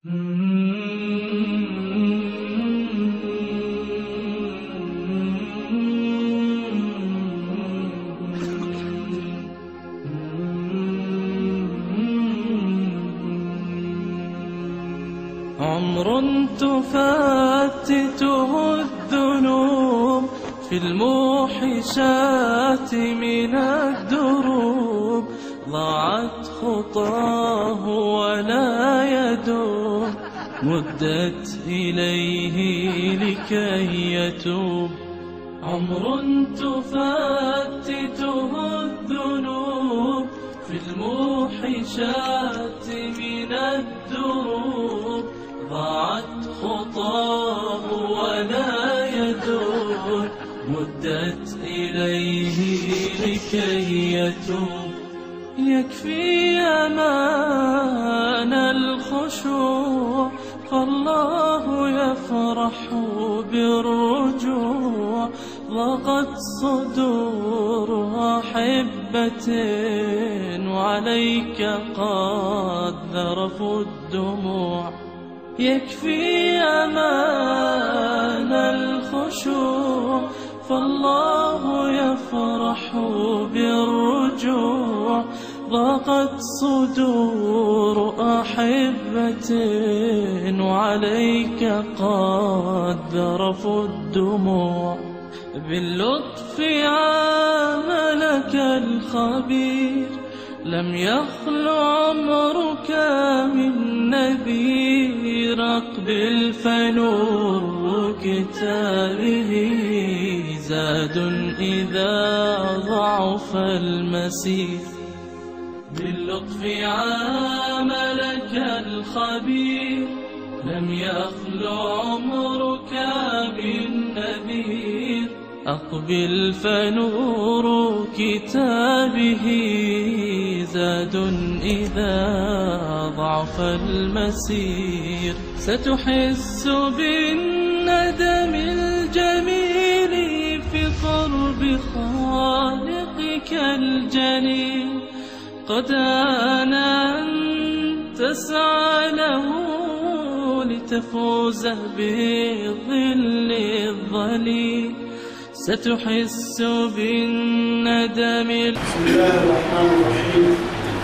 عمر تفتته الذنوب في الموحشات من الدروب ضاعت خطاه ولا يدوم مدت إليه لكي يتوب عمر تفتته الذنوب في الموحشات من الدروب ضاعت خطاه ولا يدور مدت إليه لكي يتوب يكفي أمان الخشوع فالله يفرح بالرجوع ضاقت صدور أحبة وعليك قد ذرفوا الدموع يكفي أمان الخشوع فالله يفرح بالرجوع ضاقت صدور أحبة وعليك قد ذرفوا الدموع باللطف عاملك الخبير لم يخل عمرك من نذير اقبل فنور كتابه زاد إذا ضعف المسير باللطف عاملك الخبير لم يخل عمرك من نذير أقبل فنور كتابه زاد إذا ضعف المسير ستحس بالندم الجميل في قرب خالقك الجليل قد آن أن تسعى له لتفوز بالظل الظليل ستحس بالندم بسم الله الرحمن الرحيم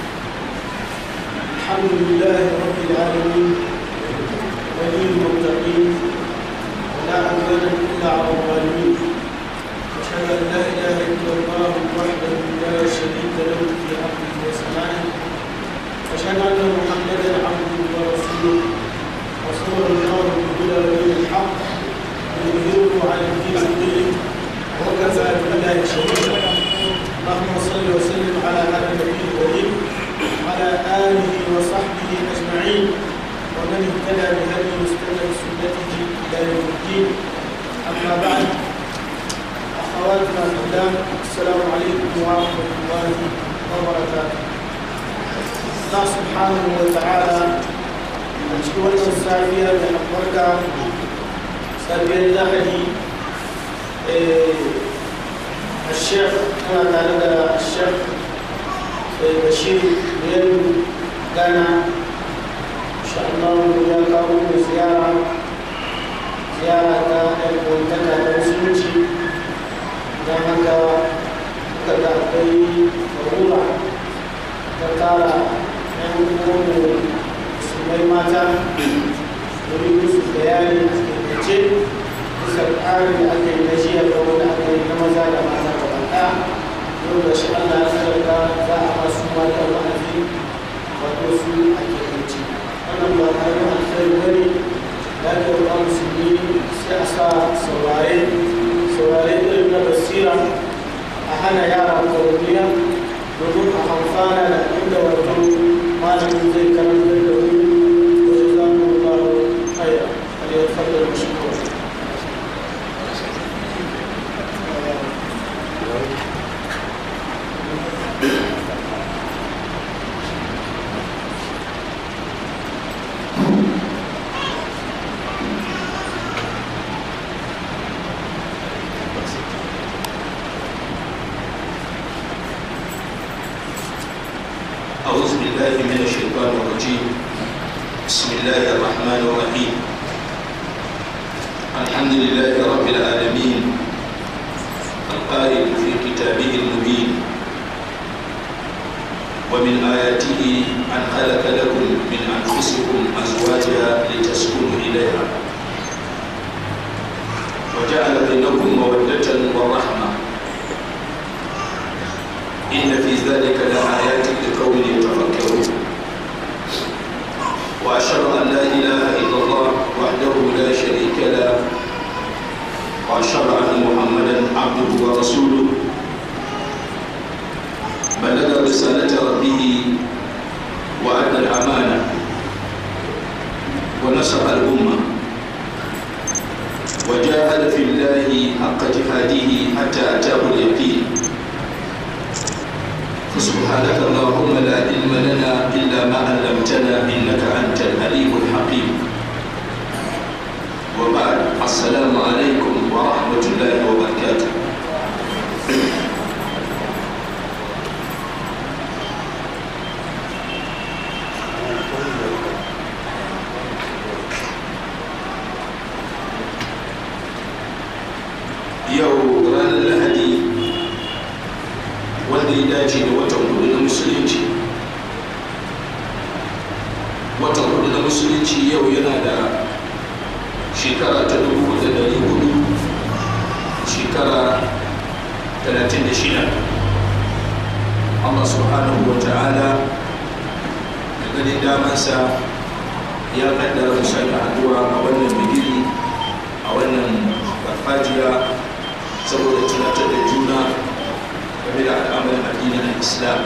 الحمد لله رب العالمين ولي المتقين ولا عدوان الا على الظالمين اشهد ان لا اله الا الله وحده لا شريك له في ارضه وسمائه واشهد ان محمدا عبده ورسوله رسول الله بالهدى ودين الحق يظهره على الدين كله وكفى بالله شهيدا اللهم صل وسلم على هذا النبي الكريم وعلى اله وصحبه اجمعين ومن اهتدى بهديه واستنى بسنته الى يوم الدين اما بعد اخواتنا الكرام السلام عليكم ورحمه الله وبركاته الله سبحانه وتعالى a cikin wannan safiya da albarka safiyar lahadi الشيخ أنا تعالى الشيخ بشير بيان كان إن شاء الله يا كاوم زيارة زيارة المنتدى المسلمين don haka muka ga akwai rura ta tara yan uwanmu musulmai mata domin musu bayani a taikace bisa tsarin da aka yi na jiya da wanda aka yi na maza da mata da baka yau da shi Allah ya sarka za a masu mata wa'azi wato su a kekanci wannan ba karamin alkhairi bane da aka yi wa musulmi sai a sa saurare saurare irin na basira a hana yara kwaroniya domin a amfana da inda wato malamin zai karanta da wuri wajen zamu ba haya aliyar fadar mashi kawai أعوذ بالله من الشيطان الرجيم بسم الله الرحمن الرحيم الحمد لله رب العالمين القائل في كتابه المبين ومن آياته أن خلق لكم من أنفسكم أزواجا لتسكنوا إليها وجعل بينكم مودة ورحمة إن في ذلك لآيات لقوم يتفكرون وأشهد أن لا إله إلا الله وحده لا شريك له وأشهد أن محمدا عبده ورسوله بلغ رسالة ربه وأدى الأمانة ونصح الأمة وجاهد في الله حق جهاده حتى أتاه اليقين فسبحانك اللهم لا علم لنا إلا ما علمتنا إنك أنت العليم الحكيم وبعد السلام عليكم ورحمة الله وبركاته yau ranar lahadi wanda ya dace da watan hudu na musulunci watan hudu na musulunci yau yana da shekara ta dubu da dari hudu shekara talatin da shida allah subhanahu wa ta'ala da ganin damansa ya kaddara mu sake haduwa a wannan bigiri a wannan farfajiya saboda tunatar da juna game da al'amarin addinin islam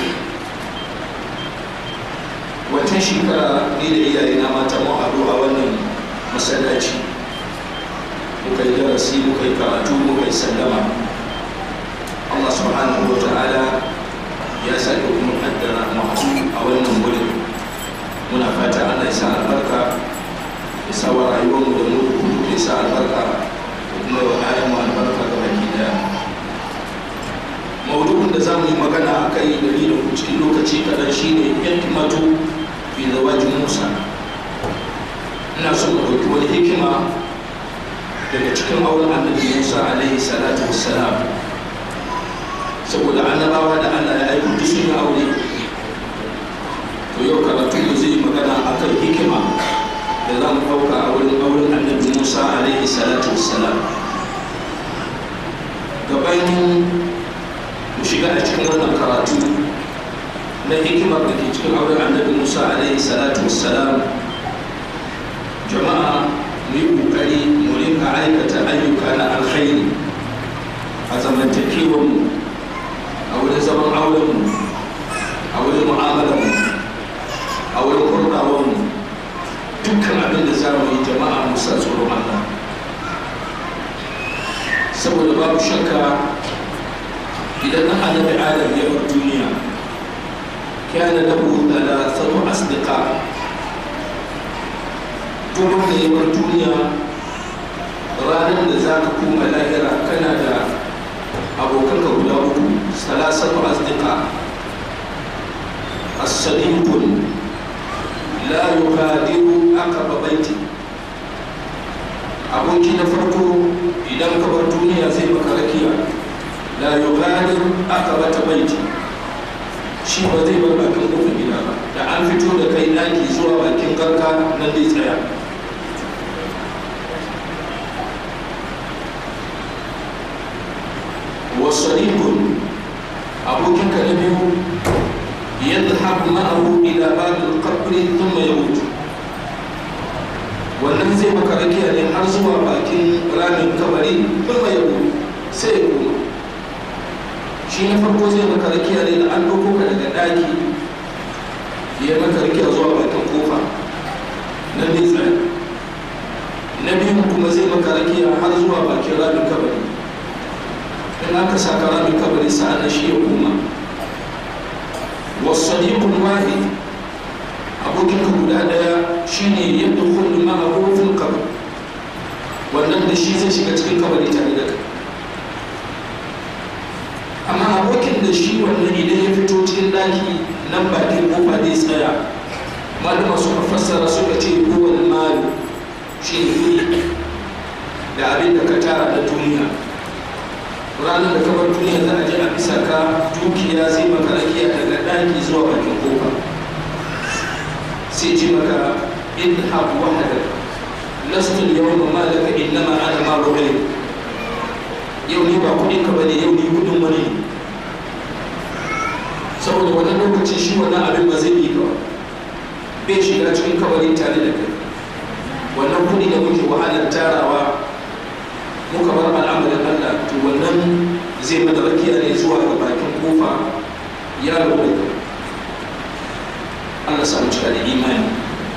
wancan shekara ni da iyaye na mata mun haɗu a wannan masallaci muka yi darasi muka yi karatu muka yi sallama allah subhanahu wa ta'ala ya sake kuma kaddara mu haɗu a wannan wurin muna fata allah ya sa albarka ya sa wa rayuwarmu da mu ya sa albarka kuma wa ayan mu albarka ga baki daya maudu'in da za mu yi magana a kai da ni da ku cikin lokaci kaɗan shine hikimatu fi zawaji musa ina so mu ɗauki wani hikima daga cikin auren annabi musa alaihi salatu wassalam saboda annabawa da allah ya aiko duk sun yi aure to yau karatu da zai yi magana akan hikima da za mu ɗauka a wurin auren annabi musa alaihi salatu wassalam gabanin mu shiga a cikin wannan karatu na hikimar da ke cikin auren annabi musa alaihi salatu wassalam jama'a mu yi ƙoƙari mu rinka aikata ayyuka na alkhairi a zamantakewarmu a wurin zaman aurenmu a wurin mu'amalarmu a wurin kurɗawarmu dukkan abin da za mu yi jama'a musa tsoron Allah saboda babu shakka idan na annabi adam ya bar duniya kana lahu thalathatu asdiqa duk wanda ya bar duniya ranar da za ka koma lahira kana da abokanka guda uku salasatu asdiqa as-sadiqun la yughadiru aqaba baiti aboki na farko idan ka bar duniya zai maka rakiya la yughadiru aqaba baiti shi ba zai bar bakin kofar gida ba da an fito da kai daki zuwa bakin garka nan zai tsaya wasadiqun abokinka na biyu يذهب معه إلى باب القبر ثم يموت wannan zai maka rakiya ne har zuwa bakin ramin kabari kuma ya sai ya koma shi na farko zai maka rakiya ne da an ɗauko ka daga ɗaki ya maka rakiya zuwa bakin kofa na nesa na biyu kuma zai maka rakiya har zuwa bakin ramin kabari in aka saka ramin kabari sa'an shi ya koma والصديق الواحد abokin ka guda daya shine yadda kullu ma fil qabr wannan da shi zai shiga cikin kabari tare da kai amma abokin da shi wannan idan ya fito cikin daki nan bakin kofa zai tsaya malama suka fassara suka ce huwal malu shi ne kuɗi da abin da ka tara da duniya ranar da kamar duniya za a je a bisa ka dukiya zai maka rakiya daga ɗaki zuwa bakin kofa sai ji maka in habu wahada lastu yawma malaka innama ana malu ghayr yau ni ba kuɗin ka bane yau ni kuɗin wani ne saboda wannan lokaci shi wannan abin ba zai yi ba bai shiga cikin kabarin tare da kai wannan kuɗi da muke wahalar tarawa muka bar al'amarin Allah to wannan zai mana rakiya ne zuwa ga bakin kofa ya rabu da Allah samu cika da imani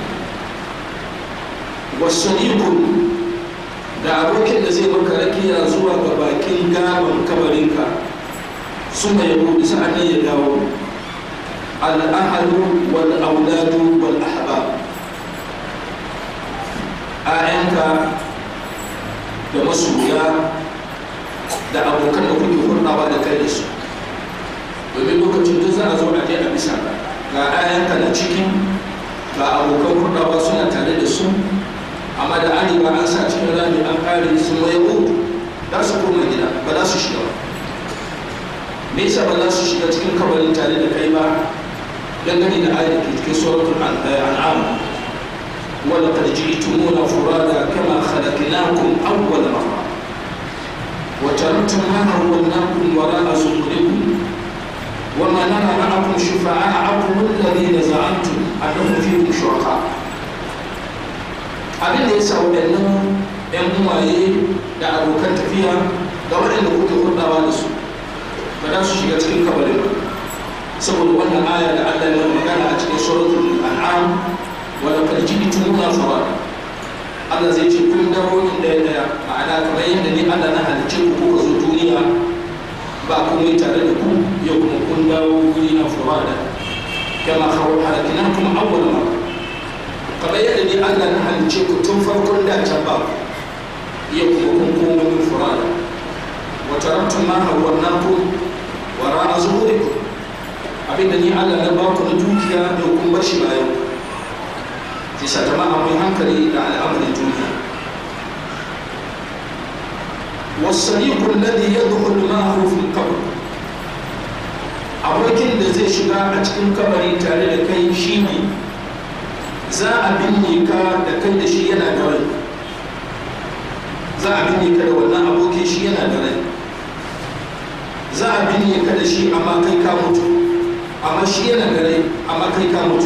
wasadiqun da abokin da zai maka rakiya zuwa ga bakin gaban kabarinka suna yabo da sa'an ya dawo al'ahalu wal auladu wal ahbab a'yanka da masoya da abokan da kuke hurɗawa da kai da su domin lokacin duk za a zo a je a bisa ga a'yanka na cikin ga abokan hurɗawa suna tare da su amma da an riga an sa cikin rami an kare sun maye hutu za su koma gida ba za su shiga ba me yasa ba za su shiga cikin kabarin tare da kai ba dangane da ayat ke cikin suratul an'am wala qad ji'tumuna furada kama khalaqnakum awwala marra wa taraktum ma hawwalnakum wara'a zuhurikum وما نرى معكم شفعاءكم الذين زعمتم انهم فيكم شركاء abin da ya sa waɗannan 'yan uwaye da abokan tafiya da waɗanda kuke hulɗawa da su ba za su shiga cikin kabarin ba saboda wannan aya da Allah ya magana a cikin suratul an'am wa laqad ji'tumuna farada Allah zai ce kun dawo in daya daya ma'ana kamar yadda ni Allah na halicce ku kuka zo duniya ba komai tare da ku yau kuma kun dawo guri na farada kama halakinakum awwal marra kamar yadda ni Allah na halicce ku tun farkon da can ba yau kuma kun koma min farada wa taraktum ma hawwalnakum wara zuhurikum abinda ni Allah na ba ku na dukiya da kun bar shi bayan ki sa jama'a mai hankali da al'amarin duniya والصديق الذي يدخل معه في القبر abokin da zai shiga a cikin kabari tare da kai shi ne za a binne ka da kai da shi yana da rai za a binne ka da wannan abokin shi yana da rai za a binne ka da shi amma kai ka mutu amma shi yana da rai amma kai ka mutu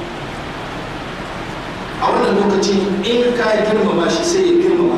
a wannan lokaci in ka girmama shi sai ya girmama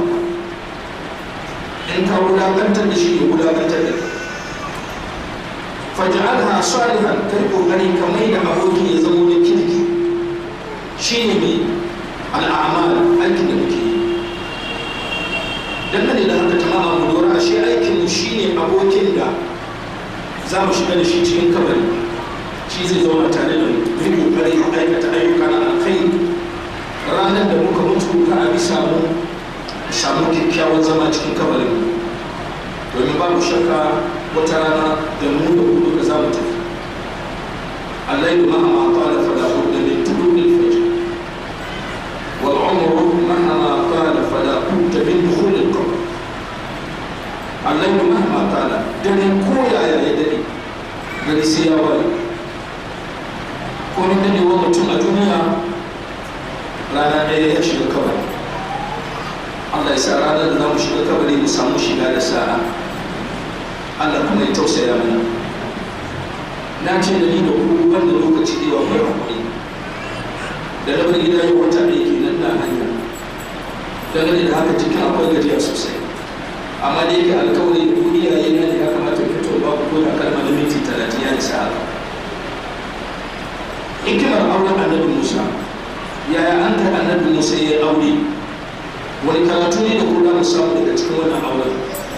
ka in ka wulakantar da shi ya wulakantar da ka faj'alha salihan kai kokari ka mai da aboki ya zama na kirki shine mai al'amal aikin da muke yi dangane da haka tamama mu lura ashe aikin mu shine abokin da za mu shiga da shi cikin kabari shi zai zauna tare da mu yi kokari aikata ayyuka na alkhairi ranar da muka mutu ka abi samu samu kyakkyawan zama cikin kabarin domin babu shakka wata rana da mu da ku duka za mu tafi الليل مهما طال فلا بد من طلوع الفجر والعمر مهما طال فلا بد من دخول القبر الليل مهما طال دني كويا يا يدني gari sai ya waye ko ni dade wa mutum a duniya rana ɗaya ya shiga kabari Allah ya sa ranar da za mu shiga kabari mu samu shiga da sa'a Allah kuma ya tausaya mana na ce da ni da ku wanda lokaci da yawa mai hakuri da na bar gida yau wata ɗaya kenan na hanya dangane da haka cikin akwai gajiya sosai amma da yake alkawari da ku iyaye na da ya kamata ka fito ba ku ko da kalma na minti talatin ya isa haka hikimar auren annabi musa yaya an kai annabi musa ya aure wani karatu ne da ku za mu samu daga cikin wannan auren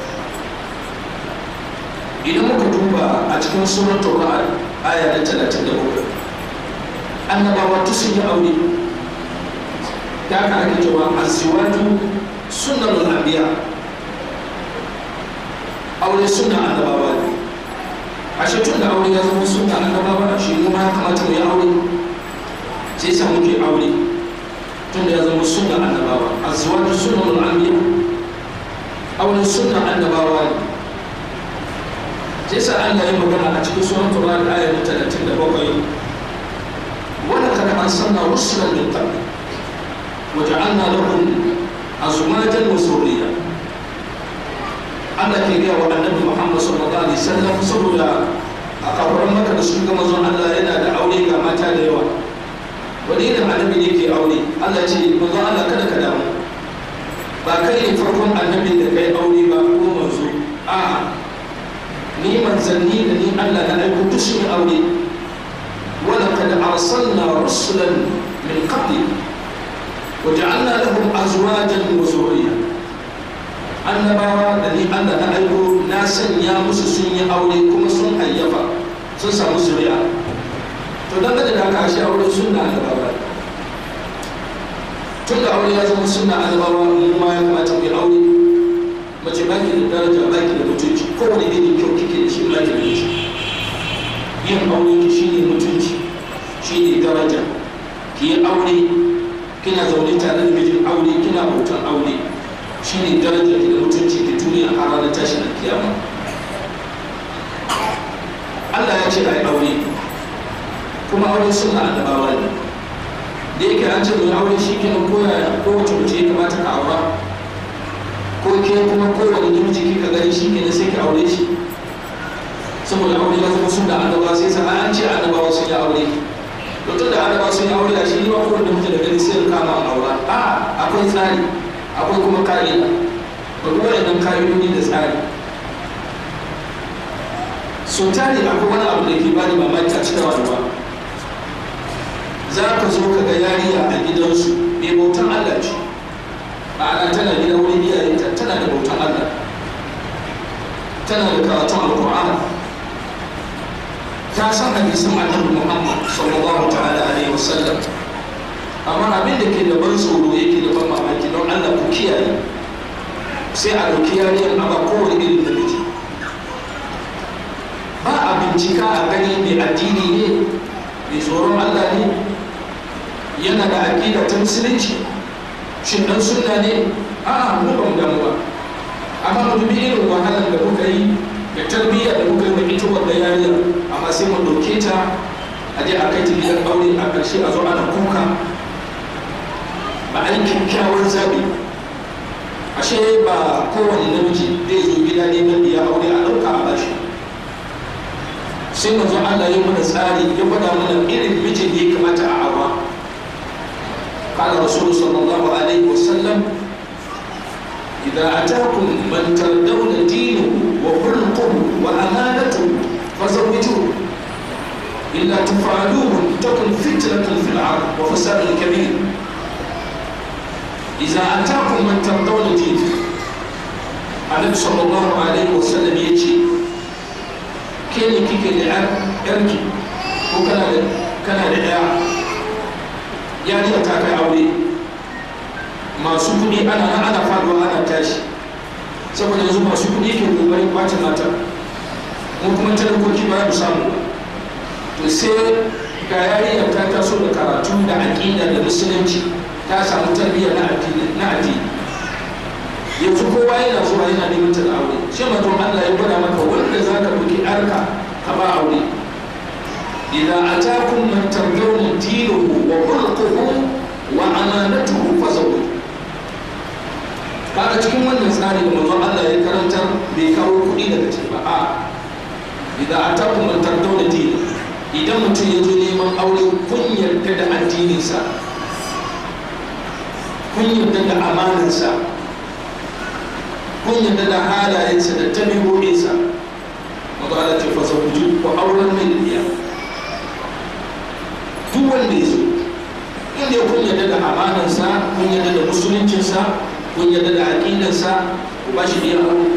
idan muka duba a cikin suratul ra'd aya ta 37 annabawa tu sun yi aure da aka ake cewa azwaju sunnul anbiya aure sunna annabawa ne ashe tun da aure ya zama sunna annabawa shi mu ma ya kamata mu yi aure sai sa muke aure tun da ya zama sunna annabawa azwaju sunnul anbiya auren sunna annabawa ne sai sa Allah ya magana a cikin suratul ra'd ayat 37 wala kad arsalna rusulan min qabl wa ja'alna lahum azwajan wa zurriya Allah ke gaya wa annabi Muhammad sallallahu alaihi wasallam saboda a kafuran maka da sun ga mazan Allah yana da aure ga mata da yawa wani irin annabi ne ke aure Allah ce mazan Allah kada ka damu ba kai ne farkon annabin da kai aure ba ko manzo a ni manzanni da ni Allah na aiko duk sun aure wala kad arsalna rusulan min qabli wa ja'alna lahum azwajan wa zurriya annabawa da ni Allah na aiko na sanya musu sun yi aure kuma sun hayyafa sun samu zuriya to dan da haka shi aure sunna annabawa tun da aure ya zama sunna annabawa mu ma ya kamata mu yi aure mace ba ki da daraja ba ki da mutunci kowane irin kyau kike da shi ba ki da mutunci yin aure ki shine mutunci shine daraja ki yi aure kina zaune tare da mijin aure kina bautan aure shine darajar da mutunci da duniya a ranar tashin kiyama Allah ya ce ai aure kuma aure suna annabawa ne da yake an ce mai aure shi kenan koya kowace mace ya kamata ka aura ko ke kuma kowane namiji kika gani shi kenan sai ki aure shi saboda aure ya zama suna annabawa sai sa an ce annabawa sun yi aure to tun da annabawa sun yi aure a shi ne ma kowane namiji da gani sai ya kama aura a akwai tsari akwai kuma ka'ida ba kuma idan ka'idodi da tsari so tari akwai wani abu da ke bani mamaki a cikin rayuwa za ka zo ka ga yariya a gidansu mai bautan Allah ce ma'ana tana gida wurin iyayenta tana da bautan Allah tana da karatun alkur'ani ta san hadisin annabi Muhammad sallallahu ta'ala alaihi wasallam amma abin da ke da ban tsoro yake da ban mamaki don Allah ku kiyaye sai a ɗauki yariyar a ba kowane irin da miji ba a bincika a gani mai addini ne mai tsoron Allah ne yana da aƙida ta musulunci shin dan sunna ne a'a mu ba mu damu ba amma mu dubi irin wahalar da muka yi da tarbiyya da muka yi da ita wanda yariyar amma sai mu ɗauke ta a je a kai ta gidan aure a ƙarshe a zo ana kuka ba a yi kyakkyawan zaɓi ashe ba kowane namiji zai zo gida neman da ya aure a ɗauka a bashi sai manzo Allah ya mana tsari ya faɗa mana irin mijin da ya kamata a awa قال رسول صلى الله عليه وسلم إذا أتاكم من تردون دينه وخلقه وأمانته فزوجوه إلا تفعلوه تكن فتنة في الأرض وفساد كبير إذا أتاكم من ترضون دينه النبي صلى الله عليه وسلم يجي كين كيك العب يركي وكان كان العيا يعني أتاك أولي ما سكني أنا أنا فاضوا أنا تاشي saboda yanzu masu kuɗi ke kokarin kwace mata mu kuma talakoki ba mu samu to sai ga yarinya ta taso da karatu da aƙida da musulunci ta samu tarbiyya na addini na addini yanzu kowa yana zuwa yana neman ta da aure shi ma don Allah ya gwada maka wanda za ka ɗauki arka ka ba aure idza atakum man tardawna dinahu wa khulquhu wa amanatuhu fazawwiju kaga cikin wannan tsari da manzon Allah ya karantar bai kawo kuɗi daga ciki ba a idza atakum man tardawna dinahu idan mutum ya zo neman aure kun yarda da addininsa kun yarda da amanansa kun yarda da halayensa da tabi'o'insa wanda ala ce fasa kuji ko auren mai biya duk wanda ya zo inda kun yarda da amanansa kun yarda da musuluncinsa kun yarda da aƙidansa ku ba shi biya aure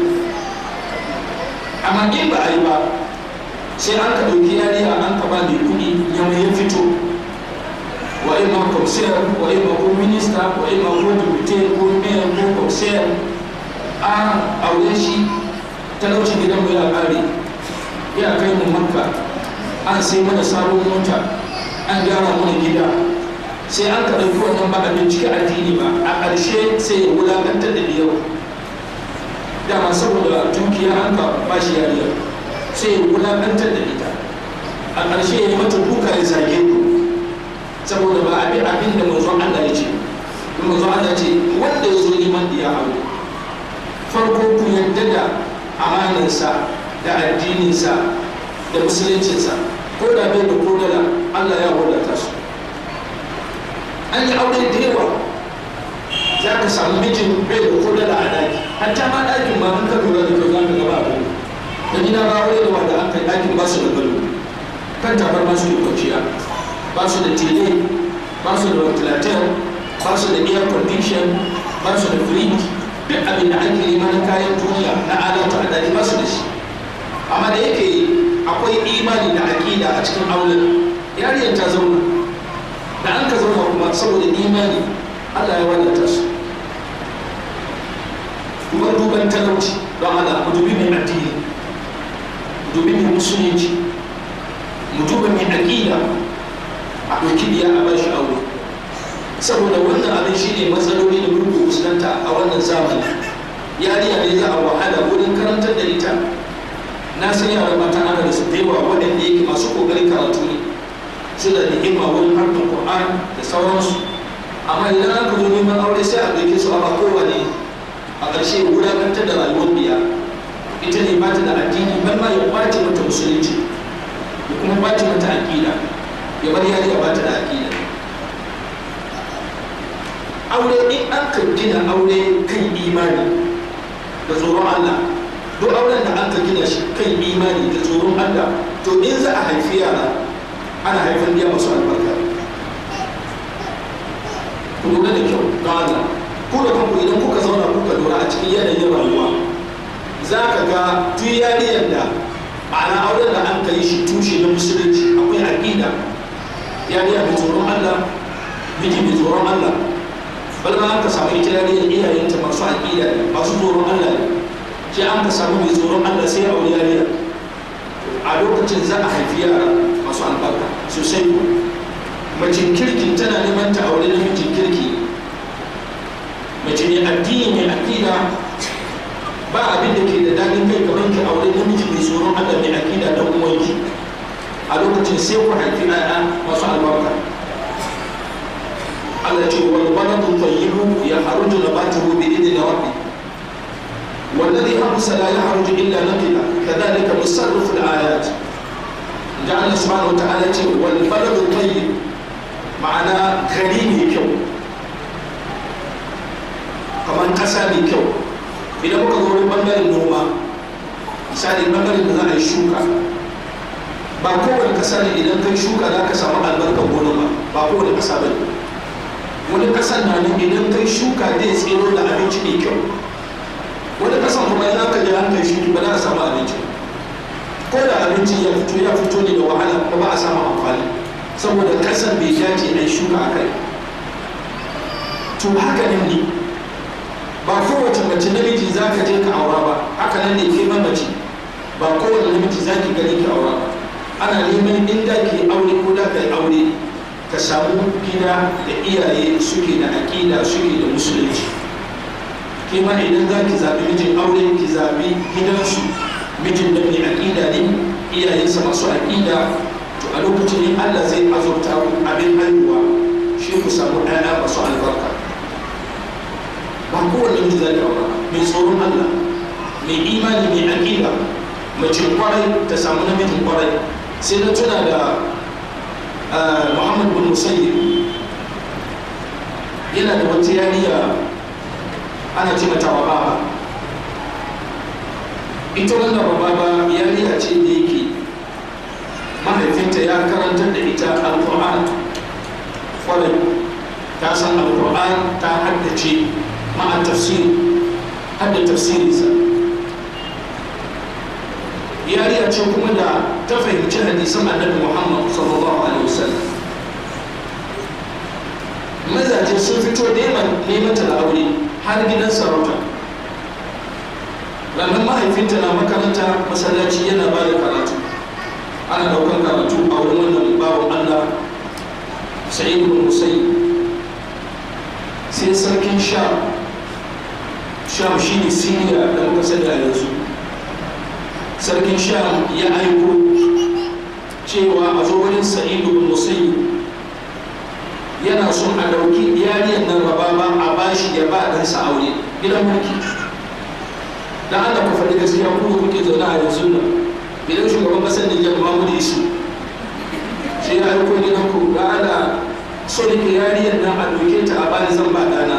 amma in ba a yi ba sai an ka ɗauki yariya an ka ba mai kuɗi yamma ya fito wa ima komisiyar wa ima ko minista wa ima ko dubite ko mayor ko komisiyar an aure shi talauci gidan mu ya ƙare ya kai mu makka an sai mana sabon mota an gyara mana gida sai an ka ɗauki wannan ba a bincike addini ba a ƙarshe sai ya wulaƙantar da yawa dama saboda dukiya an ka ba shi yariya sai ya wulaƙantar da ita a ƙarshe ya yi mata duka ya zage ku saboda ba abin abin da manzon Allah ya ce manzon Allah ce wanda ya zo neman da ya aure farko ku yadda da amanansa da addininsa da musuluncinsa ko da bai da kodala Allah ya wadata su an yi aure da yawa za ka samu mijin bai da kodala a daki hatta ma ɗakin ma an ka lura da kyau za ka gaba abu da gida ba aure da wanda aka yi ɗakin ba su da gado kan tabar ba su da kwanciya ba su da tele ba su da ventilator ba su da air condition ba su da fridge duk abin da ake yi mana kayan duniya na adalta a daki ba su da shi amma da yake akwai imani da aƙida a cikin auren yariyar ta zauna da an ka zauna kuma saboda imani Allah ya wadata su kuma duban talauci don Allah mu dubi mai addini mu dubi mai musulunci mu duba mai aƙida a ɗauki biya a bashi aure saboda wannan abin shi ne matsaloli da mulki fuskanta a wannan zamani yariya ne za a wahala wurin karantar da ita na san yaran mata ana da su yawa waɗanda yake masu ƙoƙarin karatu ne su da ni'ima wurin harkar Qur'an da sauransu amma idan aka zo neman aure sai a ɗauke su a ba kowane a ƙarshe wulaƙantar da rayuwar biya ita ne ba ta da addini ban ma ya ɓace mata musulunci ya kuma ɓace mata aƙida ya bar yariya ba ta da aƙida aure in an ka gina aure kan imani da tsoron Allah duk auren da an ka gina shi kan imani da tsoron Allah to in za a haifi yara ana haifar biya masu albarka ku lura da kyau don Allah ku da kanku idan kuka zauna kuka lura a cikin yanayin rayuwa za ka ga duk yariyar da ma'ana auren da an ka yi shi tushe na musulunci akwai aƙida yariya mai tsoron Allah miji mai tsoron Allah bal ma an ka samu ita yariyar iyayenta masu aƙida ne masu tsoron Allah ne sai an ka samu mai tsoron Allah sai a wuri yariya a lokacin za a haifi yara masu albarka sosai ko mace kirki tana neman ta aure namijin kirki mace mai addini mai aƙida ba abin da ke da daɗin kai kamar ki aure namiji mai tsoron Allah mai aƙida dan uwanki a lokacin sai ku haifi ɗaya masu albarka Allah ce wal baladu tayyibu ya haruju nabatuhu bi idni rabbi والذي حبس لا يخرج الا نقلا كذلك نصرف الايات جعل سبحانه وتعالى والبلد الطيب معناه غريب كيو كمان قسا كيو idan muka zo wani bangaren noma misali bangaren da za a yi shuka ba kowane kasa ne idan kai shuka za ka samu albarkar gona ba ba kowane kasa ba ne wani kasan na nan idan kai shuka zai tsero da abinci mai kyau wani kasan kuma idan ka je an kai shuki ba za a samu abinci ko da abinci ya fito ya fito ne da wahala kuma ba a samu amfani saboda kasan bai dace a yi shuka a kai to haka nan ne ba kowace mace namiji za ka je ka aura ba haka nan ne ke mace ba kowane namiji za ki gani ki aura ba ana neman inda ki aure ko da ka yi aure ka samu gida da iyaye suke da aƙida suke da musulunci ke ma idan za ki zaɓi mijin aure ki zaɓi gidansu mijin da mai aƙida ne iyayensa masu aƙida to a lokacin ne allah zai azurta ku abin haihuwa shi ku samu ɗaya masu albarka ba kowane miji za ki aura mai tsoron Allah mai imani mai aƙida mace kwarai ta samu namijin kwarai sai na tuna da Muhammad bin Musayyib yana da wata yariya ana ce mata wababa ita wannan wababa yariya ce da yake mahaifinta ya karantar da ita alƙur'an kwarai ta san alƙur'an ta haddace مع التفسير حد التفسير يا ريت تشوفوا دا تفهم جهدي سمع النبي محمد صلى الله عليه وسلم mazaje sun fito neman nemanta da aure har gidan sarauta ranar mahaifinta na makaranta masallaci yana ba da karatu ana daukan karatu a wurin wannan bawan allah sa'id bin musayyib sai sarkin sham sham shine siriya da muka sani a yanzu sarkin sham ya aiko cewa a zo wurin sa'id bin musayyib yana son a ɗauki yariyar nan rababa a bashi ya ba ɗansa aure gidan mulki da Allah ku faɗi gaskiya ku kuke zaune a yanzu nan idan shugaban ƙasar Nijar Muhammadu Isu sai ya aiko gidan ku da Allah so da yariyar nan a ɗauke ta a bani zan ba ɗana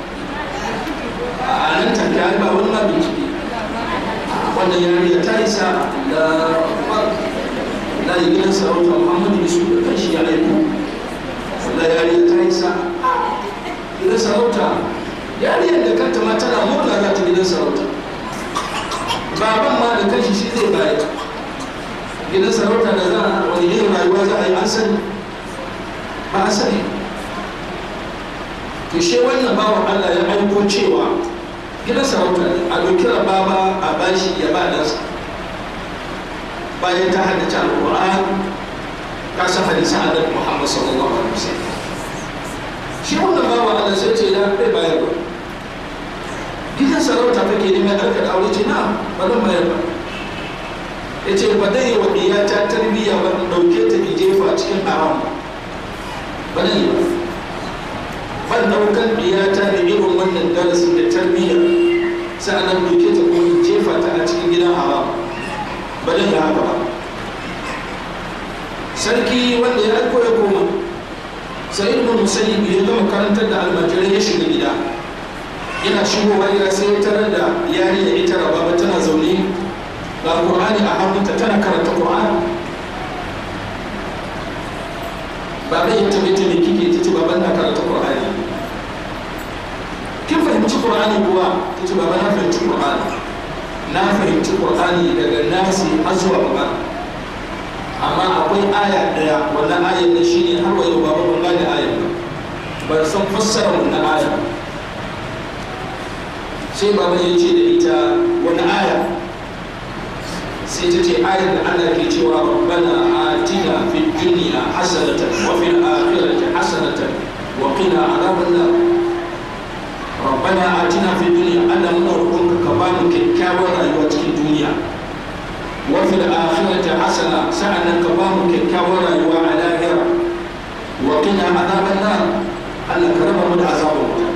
a nan take ai ba wani ma bincike wannan yariya ta isa da da gidan sarauta Muhammadu Isu da kanshi ya aiko da yariya ta isa gidan sarauta yariyar da kanta ma tana murna za ta gidan sarauta baban ma da kanshi shi zai bayar gidan sarauta da za a wani irin rayuwa za a yi an sani ba a sani to shi wannan bawan Allah ya aiko cewa gidan sarauta ne a ɗauki baba a bashi ya ba ɗansa bayan ta haddace alƙur'an ka san hadisan annabi Muhammad sallallahu alaihi wasallam shi wannan bawan Allah sai ce ya bai bayar ba gidan sarauta kake neman ɗarka da aure ce na ba zan bayar ba ya ce ba zai yi wa ɗiyata tarbiyya ba in ɗauke ta in jefa cikin haram ba zan yi ba ban ɗaukan ɗiyata da irin wannan darasin da tarbiyya sa'annan ɗauke ta kuma in jefa ta a cikin gidan haram ba zan yi haka ba sarki wanda ya aiko ya koma sai ibn musayyib ya gama karantar da almajirai ya shiga gida yana shigowa gida sai ya tarar da yarinya ita rababa tana zaune ga qur'ani a hannunta tana karanta qur'ani baban ya tabe ta me kike ta ce baban na karanta qur'ani kin fahimci qur'ani kuwa ta ce baban na fahimci qur'ani na fahimci qur'ani daga nasi har zuwa baba amma akwai aya daya wannan ayar ne shine har wa yau baba ban gane ayar ba ban san fassara wannan ayar sai baba ya ce da ita wani aya sai ta ce ayar da Allah ke cewa rabbana atina fid dunya hasanatan wa fil akhirati hasanatan wa qina adhaban nar rabbana atina fid dunya Allah muna roƙonka ka ba mu kyakkyawar rayuwa cikin duniya wa fil akhirati hasana sa'annan ka ba mu kyakkyawar rayuwa a lahira wa qina adhaban nar Allah ka raba mu da azabar wuta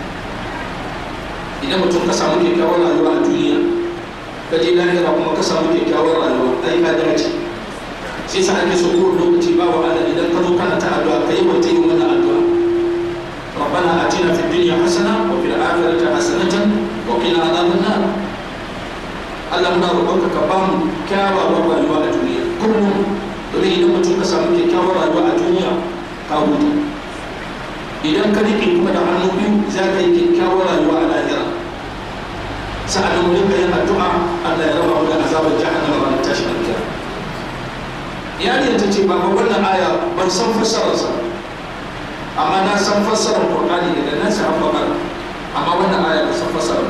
idan mutum ka samu kyakkyawar rayuwa a duniya ka je lahira kuma ka samu kyakkyawar rayuwa ai ka dace sai sa ake so kowane lokaci ba wa Allah idan ka zo kana ta addu'a ka yi wata yin wannan addu'a ربنا آتنا في الدنيا حسنة وفي الآخرة حسنة وقنا عذاب النار Allah muna roƙonka ka bamu kyawawar rayuwa a duniya kullum domin idan mutum ka samu kyakkyawar rayuwa a duniya ka huta idan ka riƙe kuma da hannu biyu za ka yi kyakkyawar rayuwa a lahira sa'adun mu rinka yin addu'a Allah ya raba mu da azabar jahannama ranar tashin alkiyama yariyar ta ce baba wannan aya ban san fassararsa amma na san fassarar Qur'ani daga nan sai an bakar amma wannan aya ban san fassarar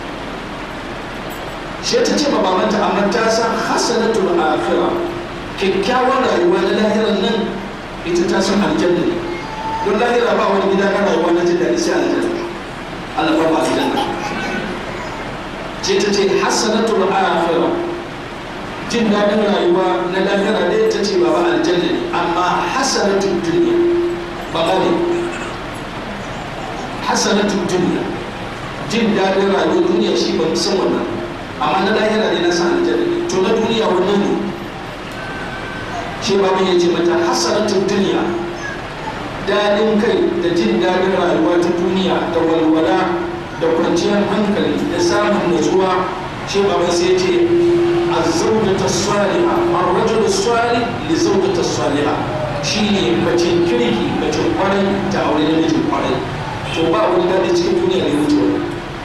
shi ta ce ma babanta amma ta san hasanatul akhirah kyakkyawar rayuwa na lahirar nan ita ta san aljanna ne don lahira ba wani gida na rayuwa na jin daɗi sai aljanna Allah ba mu aljanna ce ta ce hasanatul akhirah jin daɗin rayuwa na lahira ne ta ce baba aljanna ne amma hasanatul duniya ba ne hasanatul duniya jin daɗin rayuwar duniya shi ba san wannan amma na lahira ne na san aljanna ne to na duniya wannan ne shi babu ya ce mata hasanatul duniya daɗin kai da jin daɗin rayuwa ta duniya da walwala da kwanciyar hankali da samun nutsuwa shi babu sai ce الزوجة الصالحة الرجل الصالح لزوجة الصالحة shine macin kirki macin kwarai ta aure namijin kwarai to ba wani daɗi cikin duniya ne wuce wani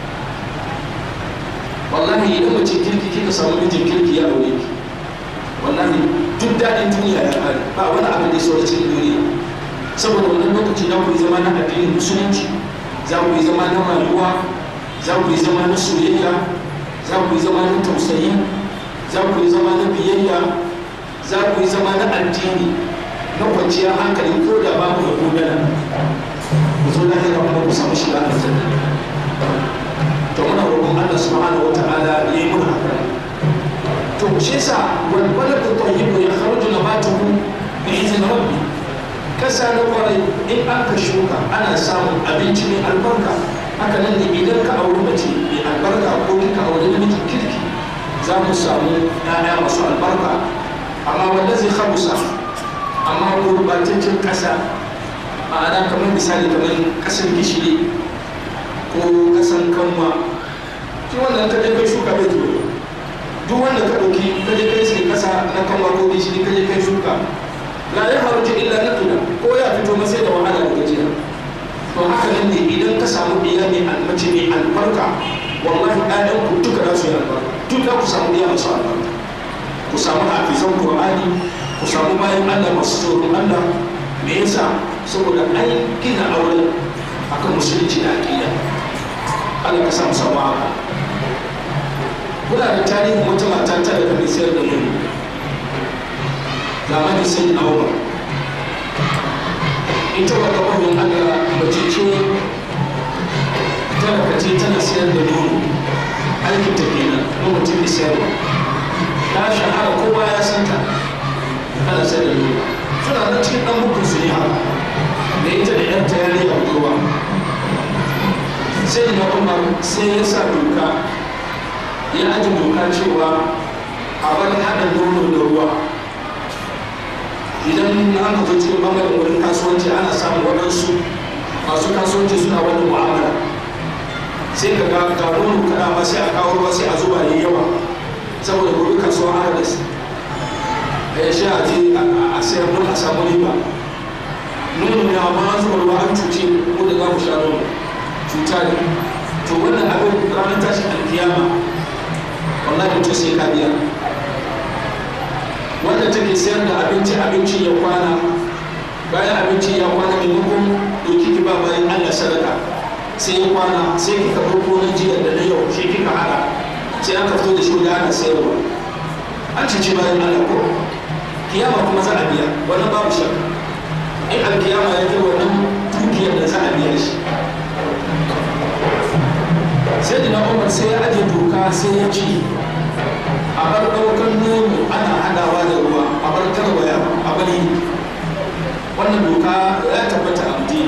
wallahi idan macin kirki kika samu mijin kirki ya aure ki wallahi duk daɗin duniya ya ƙare ba wani abin da ya saura cikin duniya saboda wannan lokaci za ku yi zama na addinin musulunci za ku yi zama na rayuwa za ku yi zama na soyayya za ku yi zama na tausayi za ku yi zama na biyayya za ku yi zama na addini na kwanciyar hankali ko da babu da gudana ku zo lahira kuma ku samu shiga aljanna to muna roƙon Allah subhanahu wata'ala ya yi muna haka to shi yasa wal baladu tayyibu ya kharuju nabatuhu bi izni rabbi kasa na kwarai in aka shuka ana samun abinci mai albarka haka nan ne idan ka auri mace mai albarka ko kika auri namiji kirki za mu samu ƴaƴa masu albarka amma wanda zai khabusa amma gurbataccen ƙasa ma'ana kamar misali kamar ƙasar gishiri ko ƙasar kanwa shi wannan ka je kai shuka bai zuwa duk wanda ka ɗauki ka je kai sai ƙasa na kanwa ko gishiri ka je kai shuka la ya faru illa na tuna ko ya fito masai da wahala da gajiya to haka nan ne idan ka samu ɗiya mai almace mai albarka wallahi ɗayan ku duka za su yi albarka duk za ku samu ɗiya masu albarka ku samu hafizan qur'ani ku samu bayan allah masu tsoron allah me yasa saboda an gina auren akan musulunci da aƙida allah ka samu samu haka kuna da tarihin wata mata ta daga mai sayar da nono zamanin sai na umar ita wata ƙwarin allah mace ce talaka ce tana sayar da nono aikin ta kenan nono ce mai sayarwa ta shahara kowa ya san ta ana sayar da nono suna nan cikin ɗan bukun su ne haka da ita da yan ta yare a kowa sai na umar sai ya sa doka ya aji doka cewa a bar haɗa nono da ruwa idan an ka cikin bangaren wurin kasuwanci ana samun waɗansu masu kasuwanci suna wani mu'amala sai ka ga ga nono kada ma sai a kawo ruwa sai a zuba yayi yawa saboda gobe kasuwa ana da su a ya sha a je a sayar mun a samu riba nono ne amma an zuba ruwa an cuce ko da za mu sha nono cuta ne to wannan abin ranar tashin alkiyama wallahi mutum sai ka biya wanda take sayar da abinci abinci ya kwana bayan abinci ya kwana maimakon doki ki ba bayan allah sadaka sai ya kwana sai kika ɗauko na jiya da na yau shi kika hada sai aka fito da shi da ana sayarwa an cici bayan allah ko kiyama kuma za a biya wannan babu shakka in alkiyama ya kai wannan dukiyar da za a biya shi sai da na umar sai ya aje doka sai ya ci a bar ɗaukar nono ana hadawa da ruwa a bar tarwaya a bari wannan doka ya tabbata a madina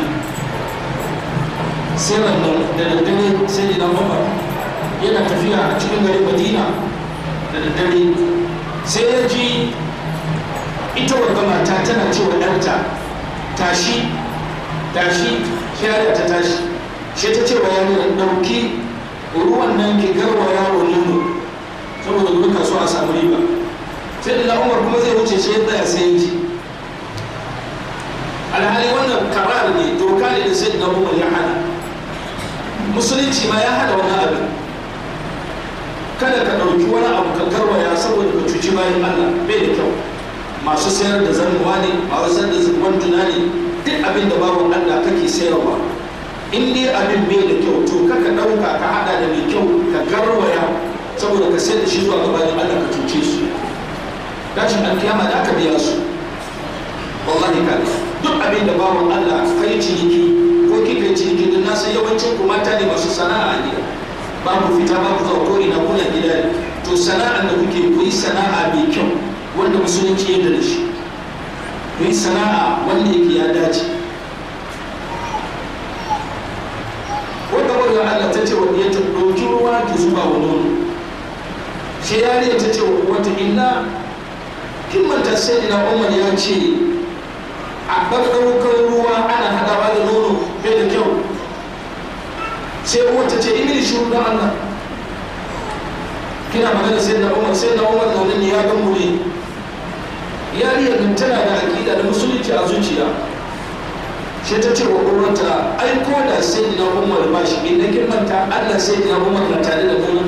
sai nan da daddare sai da umar yana tafiya a cikin garin madina da daddare sai ya ji ita wadda mata tana cewa ɗanta tashi tashi shari'a ta tashi shi ta ce wa yarinyar ɗauki ruwan nan ki garwaya wa nono saboda gobe kasuwa a samu riba sai da umar kuma zai wuce shi ya tsaya sai ya ji alhali wannan karar ne doka ne da sai da umar ya hana musulunci ma ya hana wani abin kada ka ɗauki wani abu ka garwaya saboda ka cuci bayan allah bai da kyau masu sayar da zanuwa ne masu sayar da wanduna ne duk abin da babu allah kake sayarwa in dai abin bai da kyau to kaka ɗauka ka haɗa da mai kyau ka garwaya saboda ka sayar da shi zuwa gabanin Allah ka cuce su tashin alkiyama da aka biya su wallahi ka duk abin da bawan Allah kai ciniki ko kika ciniki don na san yawancin ku mata ne masu sana'a a gida babu fita babu zuwa ko ina kuna gida ne to sana'ar da kuke ku yi sana'a mai kyau wanda musulunci yadda da shi ku yi sana'a wanda yake ya dace wanda wanda Allah ta ce wa ya ta ɗauki ruwa ki zuba wa nono shi yariya ta ce wa wata inna kin manta sai na umar ya ce a bar ɗaukar ruwa ana haɗawa da nono bai da kyau sai wata ce imini shi don Allah kina magana sai na umar sai na umar na nan ya gan mu ne yariyar nan tana da aƙida da musulunci a zuciya shi ta ce wa uwarta ai ko da sai na umar ba shi inda kin manta Allah sai na umar na tare da mu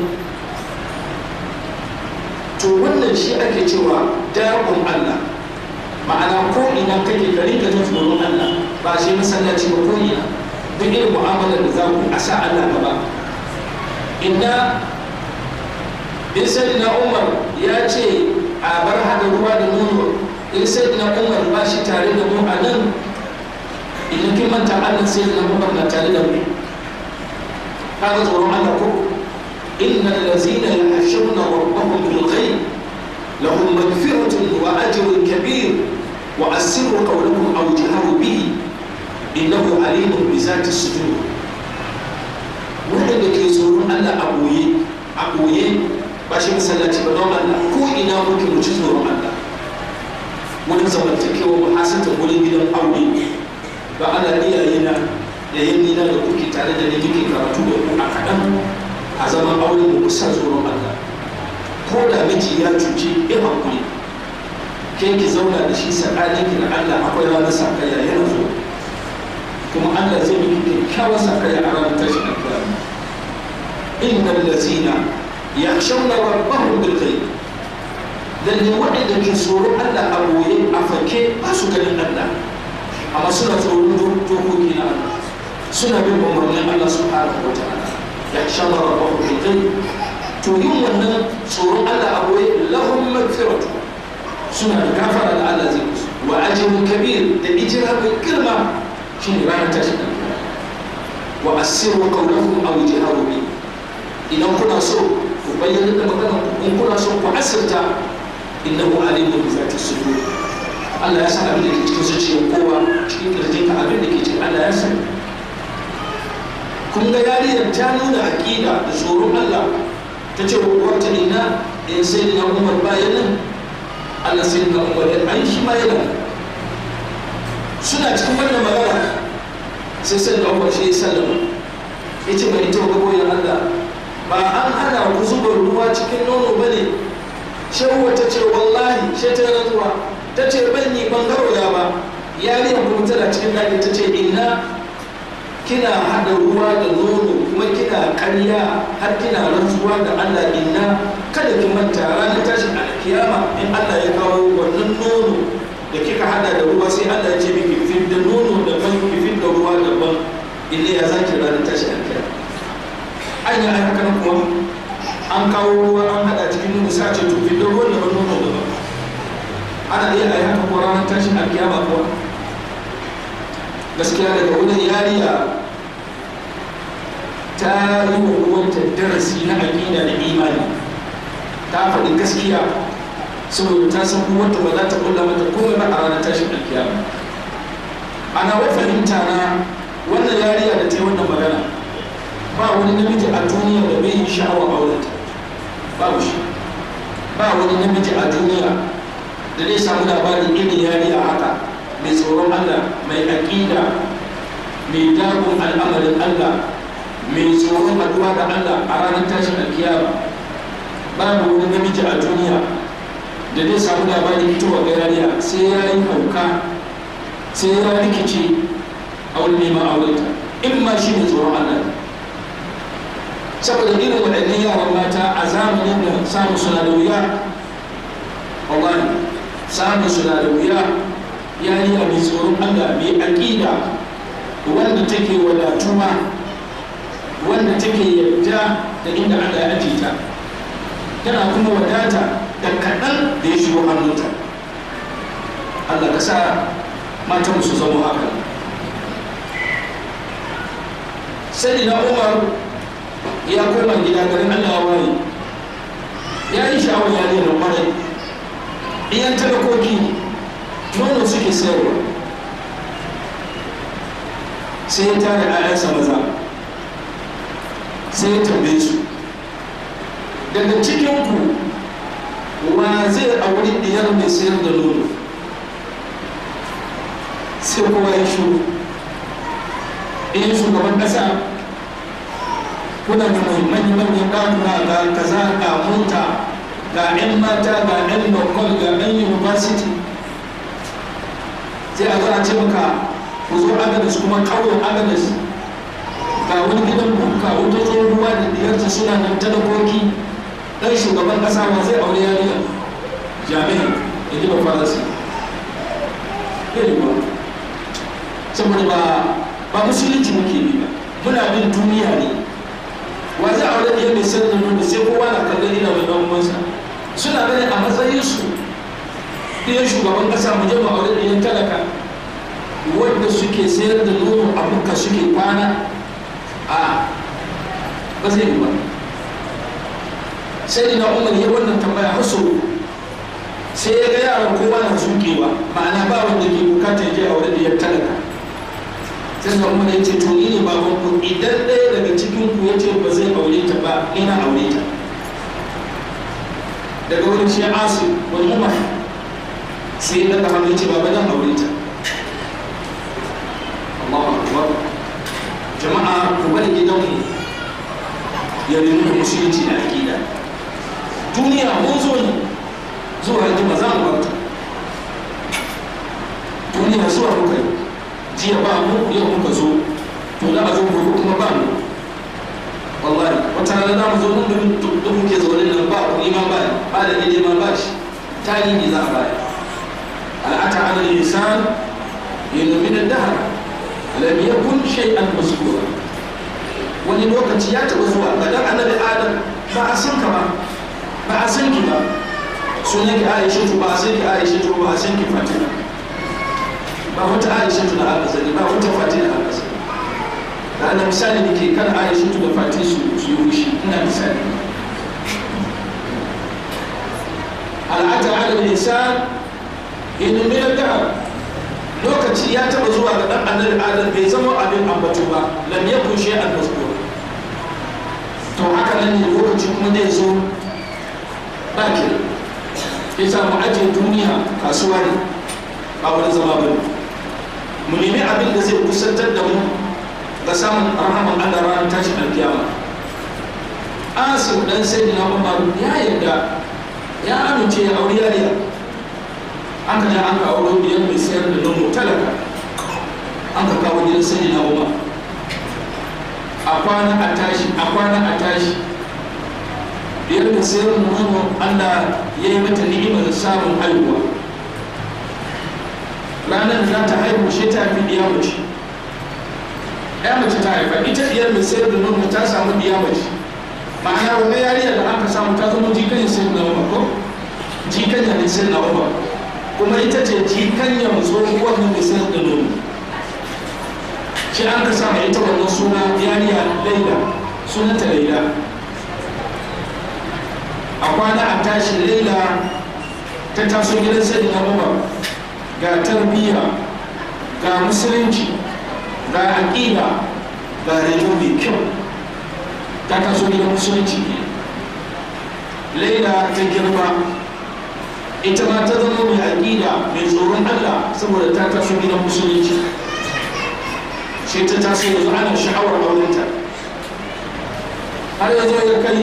to wannan shi ake cewa dakon Allah ma'ana ko ina kake ka rinka jin tsoron Allah ba shi masallaci ba ko ina duk irin mu'amalar da za ku a sa Allah gaba inda bin na Umar ya ce a bar hada ruwa da nono in sai na umar ba shi tare da mu a nan idan kin manta allah sai na umar na tare da mu kaga tsoron allah ko inna allazina yahshuruna rabbahum bil ghaib lahum maghfiratun wa ajrun kabir wa asirru qawlakum aw jaharu bihi innahu alimun bi zati sudur wanda ke tsoron allah a boye a boye ba shi masallaci ba don allah ko ina muke mu ci tsoron allah wani zamantakewa ba hasanta wurin gidan aure ba ana iyaye na da yanni na da kuke tare da ni muke karatu da ku a kaɗan a zaman aure mu kusa tsoron Allah ko da miji ya cuce ya hankuli ke ki zauna da shi tsakanin ki da Allah akwai ranar sakaya yana zo kuma Allah zai miki kyakkyawar sakaya a ranar tashi alkiyama innal lazina yakhshawna rabbahum bil ghaib lalle waɗanda ke tsoron Allah a boye a fake ba su ganin Allah amma suna tsoron dokoki na Allah suna bin umarnin Allah subhanahu wa ta'ala ya shama rabbahu bil ghaib to yin wannan tsoron Allah a boye lahum magfiratu suna da gafara da Allah zai musu wa ajrun kabir da ijira mai girma shine ranar tashi wa asiru qawlakum aw jaharu bi idan kuna so ku bayyana da maganar ku in kuna so ku asirta innahu alimun bi zati sudur Allah ya san abin da ke cikin zuciyar kowa cikin kirjin ka abin da ke cikin Allah ya san kun ga yariyar ta nuna aqida da tsoron Allah ta ce wata ina in sai da Umar bayan nan Allah sai da Umar ya ai shi ma yana suna cikin wannan magana sai sai da Umar shi ya sallama ya ce mai ita ga boyen Allah ba an hana ku zuba ruwa cikin nono bane shehu ta ce wallahi she ta rantsuwa ta ce ban yi ban garoya ba yariyar kuma tana cikin daji ta ce inna kina haɗa ruwa da nono kuma kina ƙarya har kina rantsuwa da Allah inna kada ki manta ranar tashin alkiyama in Allah ya kawo wannan nono da kika haɗa da ruwa sai Allah ya ce miki fit da nono daban ki fit da ruwa daban inda ya zaki ranar tashin alkiyama an yi haka nan kuma an kawo ruwa an hada cikin nuna sa ce tufi don ruwan daban nono daban ana iya a yi haka ko ranar tashin alkiyama kuwa gaskiya daga wurin yariya ta yi wa ruwanta darasi na aƙida da imani ta faɗi gaskiya saboda ta san ruwanta ba za ta kulla mata komai ba a ranar tashin alkiyama ana wai fahimta na wannan yariya da ta yi wannan magana ba wani namiji a duniya da bai yi sha'awar aurenta babu shi ba wani namiji a duniya da zai samu labarin irin yariya haka mai tsoron Allah mai aƙida mai dagon al'amarin Allah mai tsoron addu'a da Allah a ranar tashin alkiyama babu wani namiji a duniya da zai samu labarin fitowa ga yariya sai ya yi hauka sai ya rikice a wani neman aurenta in ma shi mai tsoron Allah saboda irin waɗannan yaran mata a zamanin da samun suna da wuya wallahi samun suna da wuya yariya mai tsoron Allah mai aƙida wanda take wadatuwa wanda take yarda da inda Allah ya ajiye ta tana kuma wadata da kaɗan da ya shigo hannunta Allah ka sa matan su zama haka sai na Umar ya koma gida garin Allah ya waye ya yi sha'awar yare da kwarai iyan talakoki nono suke sayarwa sai ya tare ‘ya'yansa maza sai ya tambaye su daga cikinku wa zai auri diyar mai sayar da nono sai kowa ya shuru in shugaban ƙasa kuna da muhimman manyan ɗakuna ga kaza ga mota ga 'yan mata ga 'yan lokal ga 'yan university sai a zo a ce maka ku zo agadas kuma ƙauyen agadas ga wani gidan buka wata tsohuwa da diyarta suna nan talakoki ɗan shugaban ƙasa ma zai aure yariya jami'a da ji ba faransi ba saboda ba ba musulunci muke bi ba muna bin duniya ne wa zai aure da mai sayar da nono sai kowa na kallon ina mai dan uwansa suna gani a matsayin su ɗiyan shugaban ƙasa mu je mu aure ɗiyan talaka wadda suke sayar da nono a buka suke kwana a ba zai yi ba sai na umar ya wannan tambaya har sau sai ya ga yaran kowa na zuƙewa ma'ana ba wanda ke bukata ya je aure ɗiyan talaka sai na umar ya ce to ni ne baban ku idan ɗaya daga cikin ku ya ce ba zai aure ta ba ina aure ta daga wurin shi asu wani umar sai ya daga hannu ya ce baba zan aure ta Allahu akbar jama'a ku bari gidanmu ya nemi musulunci da aƙida duniya mun zo ne zuwa yanzu ba za mu barta duniya zuwa muka yi jiya ba mu yau muka zo to za a zo gobe kuma ba mu wallahi wata rana za mu zo mun da muke zaune nan ba ku iman ba ba da gide ma ba shi tarihi za a baya al'ata ala lisan yana min ad-dahr lam yakun shay'an mazkura wani lokaci ya taba zuwa ga dan annabi adam ba a san ka ba ba a san ki ba sunan ki aisha ba a san ki aisha ba a san ki fatima ba wata aisha da aka sani ba wata fatima da aka sani da ana misali da ke kan aisha da fatima su su yi fushi ina misali al'ata ala lisan yana min ad-dahr lokaci ya taba zuwa ga dan annabi adam bai zama abin ambato ba lam yakun shay'an mazkur to haka nan ne lokaci kuma zai zo ba ke yasa mu ajiye duniya kasuwa ne ba wani zama ba mu nemi abin da zai kusantar da mu ga samun rahaman Allah ranar tashin alkiyama asim dan sayyidina Umar ya yarda ya amince ya aure yariya an ka ja an ka auro biyan mai sayar da nono talaka an ka kawo gidan sani na umar a kwana a tashi a kwana a tashi biyar da sayar da nono allah ya yi mata ni'imar samun haihuwa ranar da za ta haihu shi ta fi ɗiya mace ɗaya mace ta haifa ita ɗiyar mai sayar da nono ta samu ɗiya mace ma'ana wannan yariyar da aka samu ta zama jikan sayar da umar ko jikan ne sayar da umar kuma ita ce jikanyar tsohuwar mai sayar da nono shi an ka sama ita wannan suna yariya laila sunanta laila a kwana a tashi laila ta taso gidan sai na umar ga tarbiyya ga musulunci ga aƙida ga rayuwa mai kyau ta taso gidan musulunci laila ta girma ita ma ta zama mai aƙida mai tsoron Allah saboda ta taso gidan musulunci sai ta taso yanzu ana sha'awar aurenta har yanzu ya kai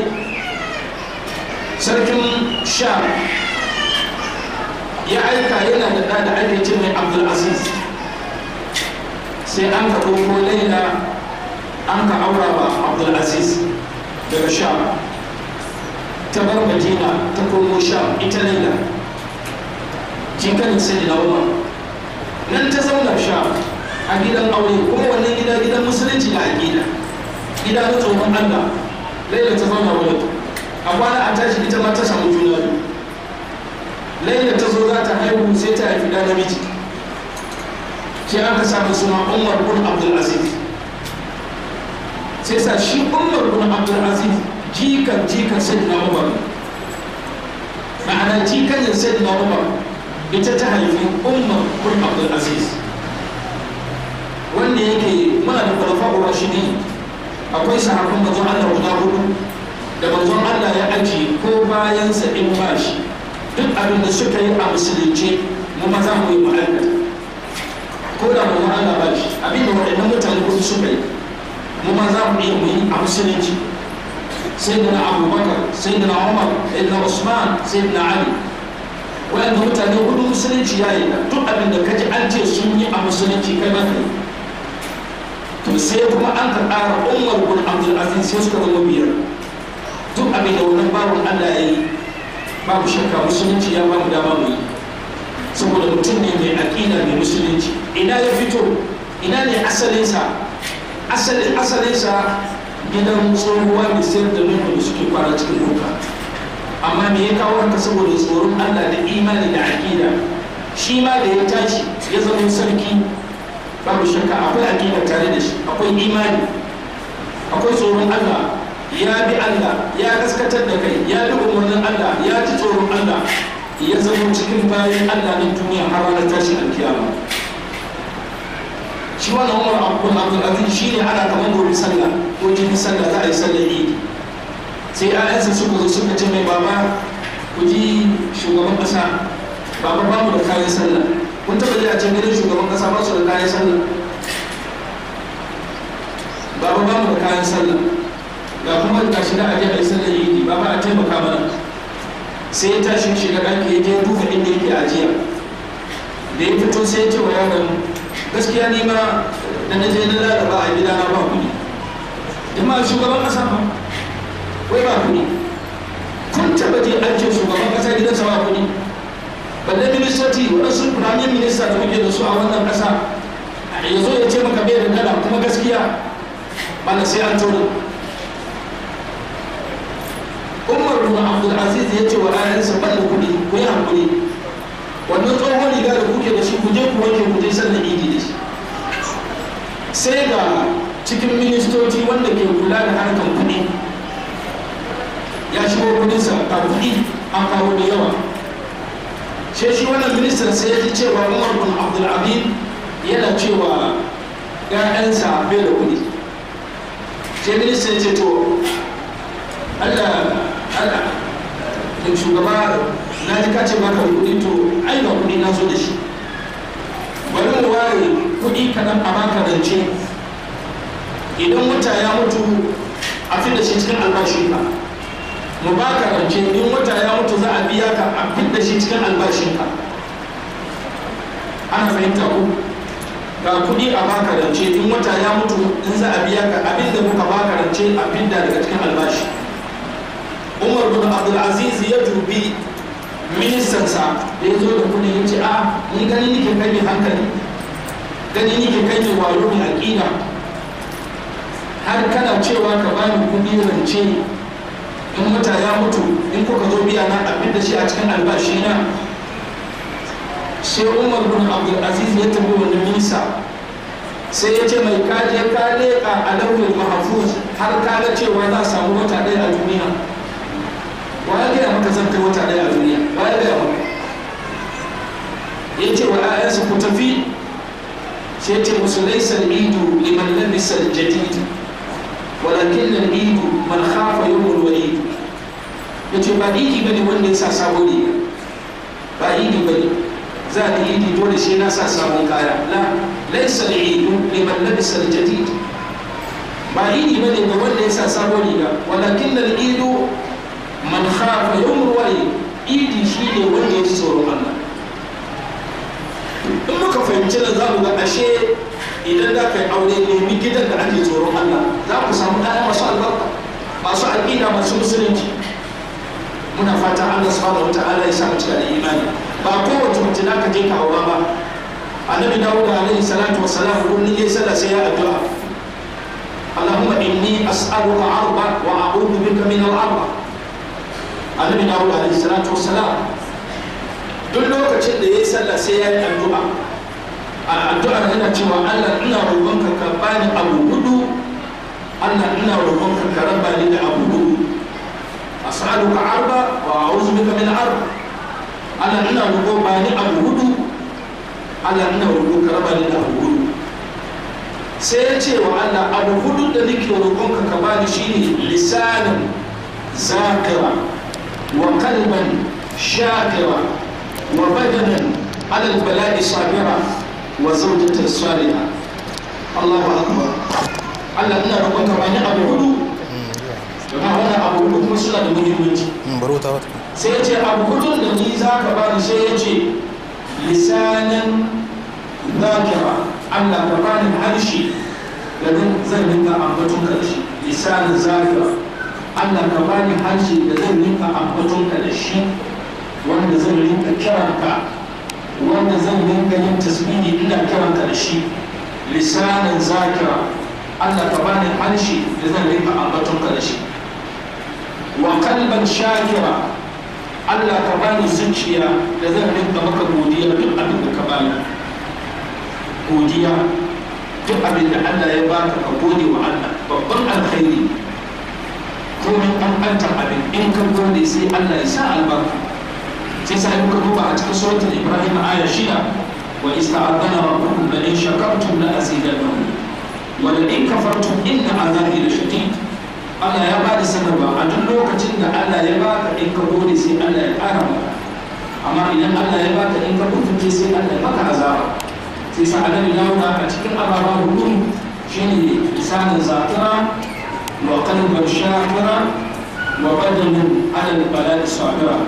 sarkin sha ya aika yana da ɗa da ake ce mai abdulaziz sai an ka ɗauko laila an ka aura ba abdulaziz daga sha ta bar madina ta komo sha ita laila jikanin sai na umar nan ta zauna sha a gidan aure kuma wannan gida gidan musulunci da aƙida gida na tsohon allah laila ta zauna wani a kwana a tashi ita ma ta samu juna biyu laila ta zo za ta haihu sai ta haifi da namiji sai aka samu suna umar bin abdul aziz sai sa shi umar bin abdul aziz jikan jikan sai na umar ma'ana jikanin sai na umar ita ta haifi umar bin abdul aziz wanda yake muna da kwalfa shi ne akwai sahabban manzon Allah guda hudu da manzon Allah ya aji ko bayansa in ba shi duk abin da suka yi a musulunci mu ma za mu yi ma'aikata ko da manzon Allah ba shi abin da waɗannan mutane hudu suka yi mu ma za mu iya mu yi a musulunci sai da na abubakar sai da na umar sai da na usman sai da na ali waɗanda mutane hudu musulunci ya yi duk abin da kaji an ce sun yi a musulunci kai ma kai to sai kuma an ka ƙara umar bin abdul aziz sai suka zama biyar duk abin da wannan babun allah ya yi babu shakka musulunci ya bamu dama mu yi saboda mutum ne mai aƙida mai musulunci ina ya fito ina ne asalinsa asalin asalinsa gidan tsohuwa mai sayar da nuna da suke kwana cikin doka amma me ya kawo haka saboda tsoron allah da imani da aƙida shi ma da ya tashi ya zama sarki babu shakka akwai aƙida tare da shi akwai imani akwai tsoron Allah ya bi Allah ya gaskatar da kai ya bi umarnin Allah ya ji tsoron Allah ya zama cikin bayan Allah na duniya har ranar tashi alkiyama shi wannan umar abdul abdul aziz shi ne ana kamar gobe sallah ko jini sallah za a yi sallar idi sai ayansa suka zo suka ce mai baba ku ji shugaban kasa baba ba mu da kayan sallah kun taba ji a can gidan shugaban kasa ba su da kayan sallah baba ba mu da kayan sallah ga kuma ga shi da aje a yi sallar idi baba a taimaka mana sai ya tashi shiga ɗaki ya je duba inda yake ajiya da ya fito sai ya ce wa yaron gaskiya ni ma da na je na lalaba a gida na ba kuɗi jama'a shugaban ƙasa ba wai ba kuɗi kun taɓa je an ce shugaban ƙasa gidansa ba kuɗi balle ministoci waɗansu firamin minista da muke da su a wannan ƙasa ya zo ya ce maka bai da dala kuma gaskiya bana sai an tona umar bin abdul aziz ya ce wa ayansa ban da kuɗi ku yi hankuli wannan tsohon riga da kuke da shi ku je ku wanke ku je sallar idi da shi sai ga cikin ministoci wanda ke kula da harkar kuɗi ya shigo kudinsa a kuɗi an kawo da yawa sai shi wannan ministan sai ya ji cewa umar bin abdul abid yana cewa ‘ya'yansa bai da kuɗi sai ministan ya ce to allah allah da shugaba na ji kace baka da kuɗi to ai ba kuɗi na zo da shi bari mu ware kuɗi kaɗan a baka rance idan wata ya mutu a fi da shi cikin albashinka mu baka rance in wata ya mutu za a biya ka a fi da shi cikin albashinka ana fahimta ku ga kuɗi a baka rance in wata ya mutu in za a biya ka abin da muka baka rance a fidda daga cikin albashi umar bin abdulaziz ya dubi ministansa da ya zo da kuɗi ya ce a ni gani nike kai mai hankali gani nike kai mai wayo mai aƙida har kana cewa ka bani kuɗi rance in wata ya mutu in kuka zo biya na abin da shi a cikin albashi na sai umar bin abdulaziz ya tafi wani minista sai ya ce mai kaje ka leƙa a launin mahafuz har ka ga cewa za a samu wata ɗaya a duniya wa ya gaya maka zan kai wata ɗaya a duniya wa ya gaya maka ya ce wa ‘ya'yansa ku tafi sai ce musu laisar idu liman labisar jadid walakin nan idu man khafa yawmul wa'id ya ce ba idi bane wanda ya sa sabon riga ba idi bane za a idi dole shi na sa sabon kaya la laisa idu liman labisa jadid ba idi bane ga wanda ya sa sabon riga walakin nan idu man khafa yawmul wa'id idi shi ne wanda ya ji tsoron Allah in muka fahimci nan za mu ga ashe idan da ka yi aure nemi gidan da ake tsoron Allah za ku samu ɗaya masu albarka masu aƙida masu musulunci muna fata Allah subhanahu wata'ala ya sa mu cika da imani ba kowace mace da ka je ka aura ba annabi dawud alaihi salatu wa salam kullun yayi sallah sai ya addu'a Allahumma inni as'aluka arba wa a'udhu bika min al-arba annabi dawud alaihi salatu wa salam duk lokacin da yayi sallah sai ya yi addu'a a addu'ar yana cewa Allah ina roƙonka ka bani abu hudu Allah ina roƙonka ka raba ni da abu hudu as'aluka arba wa a'udhu bika min arba Allah ina roƙo ba ni abu hudu Allah ina roƙo ka raba ni da abu hudu sai ya ce wa Allah abu hudu da nake roƙonka ka bani shine lisanin zakira wa kalban shakira wa badanan ala bala'i sabira wa zawjatan salihah Allahu akbar Allah ina roƙonka ba ni abu hudu domin wannan abu hudu kuma suna da muhimmanci baro ta wata sai ya ce abu hudun da ni za ka bani sai ya ce lisanin zakira allah ka bani harshe da zan rinka ambaton ka da shi lisanin zakira allah ka bani harshe da zan rinka ambaton ka da shi wanda zan rinka kiranka wanda zan rinka yin tasbihi ina kiranka da shi lisanin zakira allah ka bani harshe da zan rinka ambaton ka da shi wa kalban shakira Allah ka bani zuciya da zan rinka maka godiya duk abin da ka bani godiya duk abin da Allah ya baka ka gode wa Allah babban alkhairi komai ƙanƙantar abin in ka gode sai Allah ya sa albarka sai sa muka duba a cikin suratul Ibrahim aya shida wa ista'adana rabbukum la in shakartum la azidannakum wa la in kafartum inna azabi la shadid Allah ya bada sanarwa a duk lokacin da Allah ya baka in ka gode sai Allah ya ƙara maka amma idan Allah ya baka in ka mutunce sai Allah ya maka azaba sai sa annabi Dawuda a cikin ababa hudu shine lisanin zakira wa qalban shakira wa badanin ala al-balad sabira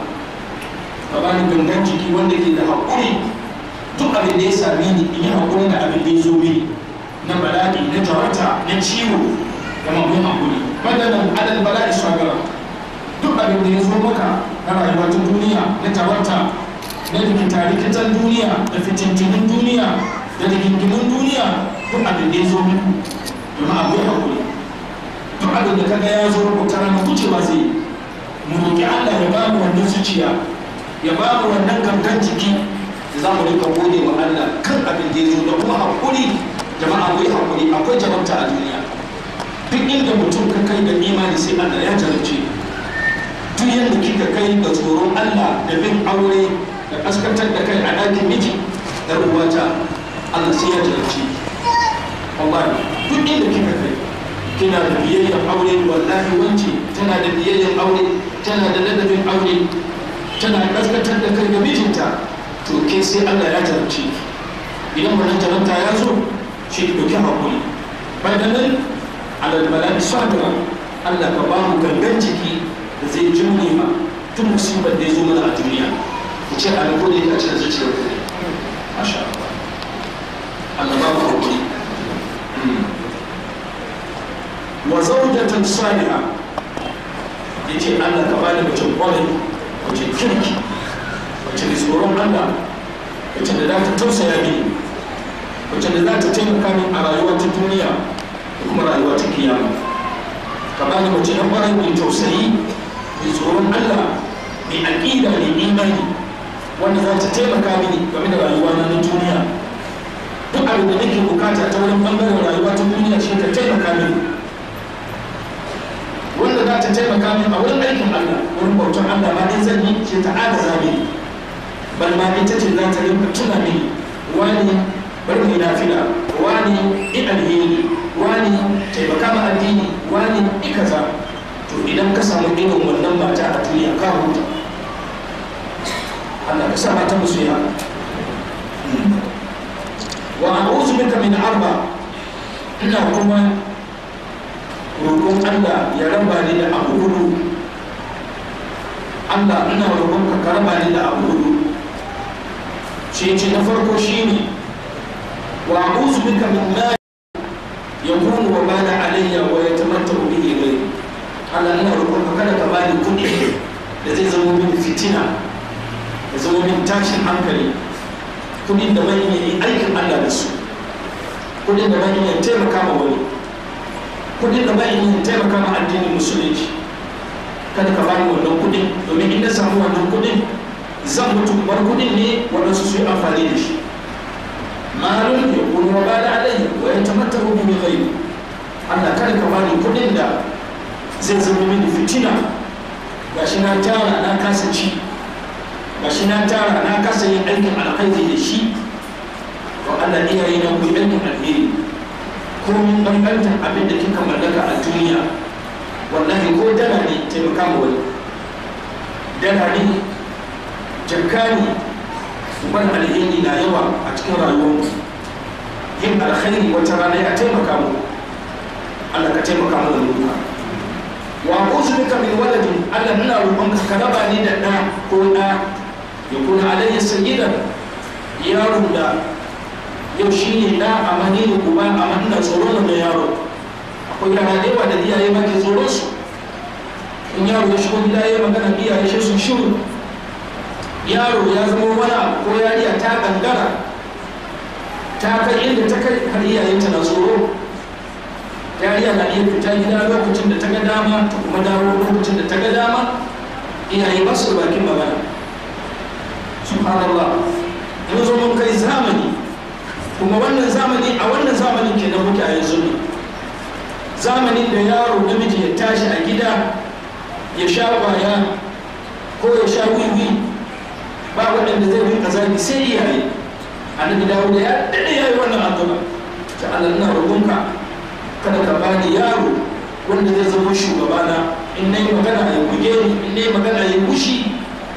ka bani gangan jiki wanda ke da haƙuri duk abin da ya same ni in yi haƙuri da abin da ya zo mini na bala'i na jarata na ciwo da mamun haƙuri badanin ala al-balad sabira duk abin da ya zo maka na rayuwa ta duniya na jarata na rikita-rikitan duniya da fitintinin duniya da rigingimin duniya duk abin da ya zo muku jama'a mai haƙuri duk abin da kaga ya zo ko tara na wucewa zai mu roƙi Allah ya ba mu wannan zuciya ya ba mu wannan gangan jiki da za mu rika gode wa Allah kan abin da ya zo da kuma haƙuri jama'a mai haƙuri akwai jarabta a duniya duk inda mutum ka kai da imani sai Allah ya jarabce duk yadda kika kai da tsoron Allah da bin aure da kaskantar da kai a ɗakin miji da uwata Allah sai ya jarabce wallahi duk inda kika kai kina da biyayyar aure wallahi wance tana da biyayyar aure tana da ladabin aure tana kaskantar da kai ga mijinta to ke sai Allah ya jarabce idan wannan jarabta ya zo shi ki dauki hakuri bayan nan alal bala'i sabira Allah ka ba mu gangan jiki da zai jimne ma tun musibar da ya zo mana a duniya ku ce a ko ne a cikin zuciyar ku ne masha Allah Allah ba mu hakuri wa zawjatan salihah yace Allah ka bani mace kwarai mace kirki mace da tsoron Allah mace da za ta tausaya mini mace da za ta taimaka min a rayuwa ta duniya da kuma rayuwa ta kiyama ka bani mace na kwarai mai tausayi mai tsoron Allah mai aƙida mai imani wanda za ta taimaka mini game da rayuwa na duniya duk abin da nake bukata ta wurin bangaren rayuwa ta duniya shi ta taimaka mini wanda za ta taimaka mini a wurin aikin Allah wurin bautar Allah ma in zan yi shi ta agaza mini bal ma ita ce za ta rinka tuna mini wani bari mu nafila wani i alheri wani taimaka ma addini wani i kaza to idan ka samu irin wannan mata a duniya ka huta Allah ka sa mata musu ya wa a'udhu bika min arba ina kuma roƙon Allah ya raba ni da abu hudu Allah ina roƙon ka ka raba ni da abu hudu shi ce na farko shine wa a'udhu bika min ma yakunu wa bala alayya wa yatamattaru bihi ghayri Allah ina roƙon ka kada ka bani kuɗi da zai zama min fitina da zama min tashin hankali kuɗin da ban yi aikin Allah da su kuɗin da ban yi taimaka ma wani kuɗin da ban yi taimaka ma addinin musulunci kada ka bani wannan kuɗin domin in na samu wannan kuɗin zan mutu bar kuɗin ne waɗansu su yi amfani da shi malun ya kunu wa bada alayhi wa ya tamattaru bi ghayri Allah kada ka bani kuɗin da zai zama mini fitina gashi na tara na kasa ci gashi na tara na kasa yin aikin alkhairi da shi to Allah iyaye na ku aikin alheri ko min banbantan abin da kika mallaka a duniya wallahi ko dala ne taimaka ma wani dala ne jakka ne ban alheri na yawa a cikin rayuwar yin alkhairi wata rana ya taimaka mu Allah ka taimaka mu da duka wa a'udhu bika min waladin Allah ina roƙon ka raba ni da ɗa ko ɗa ya kuna alayya sayyidan yaron da yau shi ne ɗa a mani da uba a ina tsoron da yaro akwai yara da yawa da iyaye ma ke tsoron su in yaro ya shigo gida ya magana iyaye shi sun shiru yaro ya zama wani ko yariya ta gangara ta kai inda ta kai har iyayenta na tsoro yariya na iya fita gida lokacin da ta ga dama ta kuma dawo lokacin da ta ga dama iyaye ba su da bakin magana subhanallah mun zo mun kai zamani kuma wannan zamani a wannan zamanin kenan muke a yanzu ne zamanin da yaro namiji ya tashi a gida ya sha kwaya ko ya sha wiwi ba waɗanda zai rinka zagi sai iyaye annabi dawo da ya daɗe ya yi wannan addu'a ta Allah ina roƙonka kada ka bani yaro wanda zai zama shugabana in na yi magana ya buge ni in na yi magana ya bushi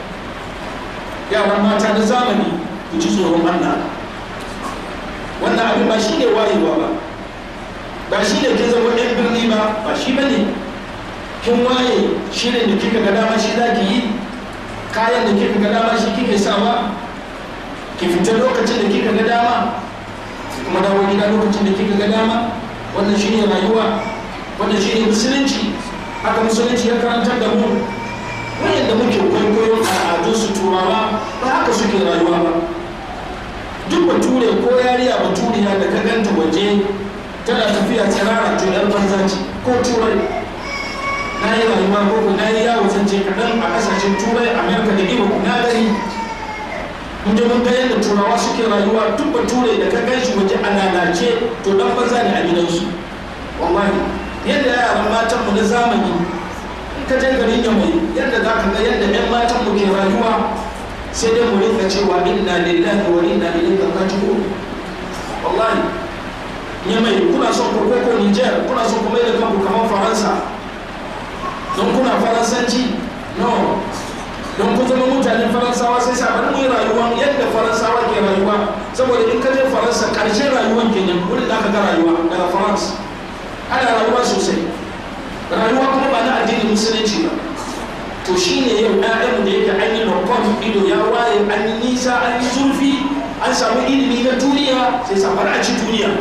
yaran mata na zamani ku ji tsoron Allah wannan abin ba shi ne wayewa ba ba shi ne ke zama ɗan birni ba ba shi ba ne kin waye shi ne da kika ga dama shi za ki yi kayan da kika ga dama shi kike sawa ki fita lokacin da kika ga dama kuma dawo gida lokacin da kika ga dama wannan shi ne rayuwa wannan shi ne musulunci haka musulunci ya karantar da mu wayanda muke kwaikwayon al'adun su turawa ba haka suke rayuwa ba duk bature ko yariya baturiya da ka ganta waje tana tafiya tsirara to yar banza ce ko turai na yi rayuwa ko na yi yawo zance kaɗan a ƙasashen turai amerika da ibo na gani mun je mun ga yadda turawa suke rayuwa duk bature da ka gan shi waje a lalace to dan banza ne a gidansu wallahi yadda yaran matan mu na zamani in ka je garin yamai yadda za ka ga yadda 'yan matan mu ke rayuwa sai dai mu rinka cewa inna lillahi wa inna ilaihi raji'un wallahi yamai kuna son ku ko Niger kuna son ku mai da kanku kamar Faransa don kuna faransanci no don ku zama mutanen faransawa sai sa bari mu yi rayuwa yadda faransawa ke rayuwa saboda in ka je faransa karshen rayuwan kenan wurin da aka ga rayuwa daga faransa ana rayuwa sosai rayuwa kuma ba na addinin musulunci ba to shine yau ɗayan da yake an yi lokon ido ya waye an yi nisa an yi zurfi an samu ilimi na duniya sai safar a ci duniya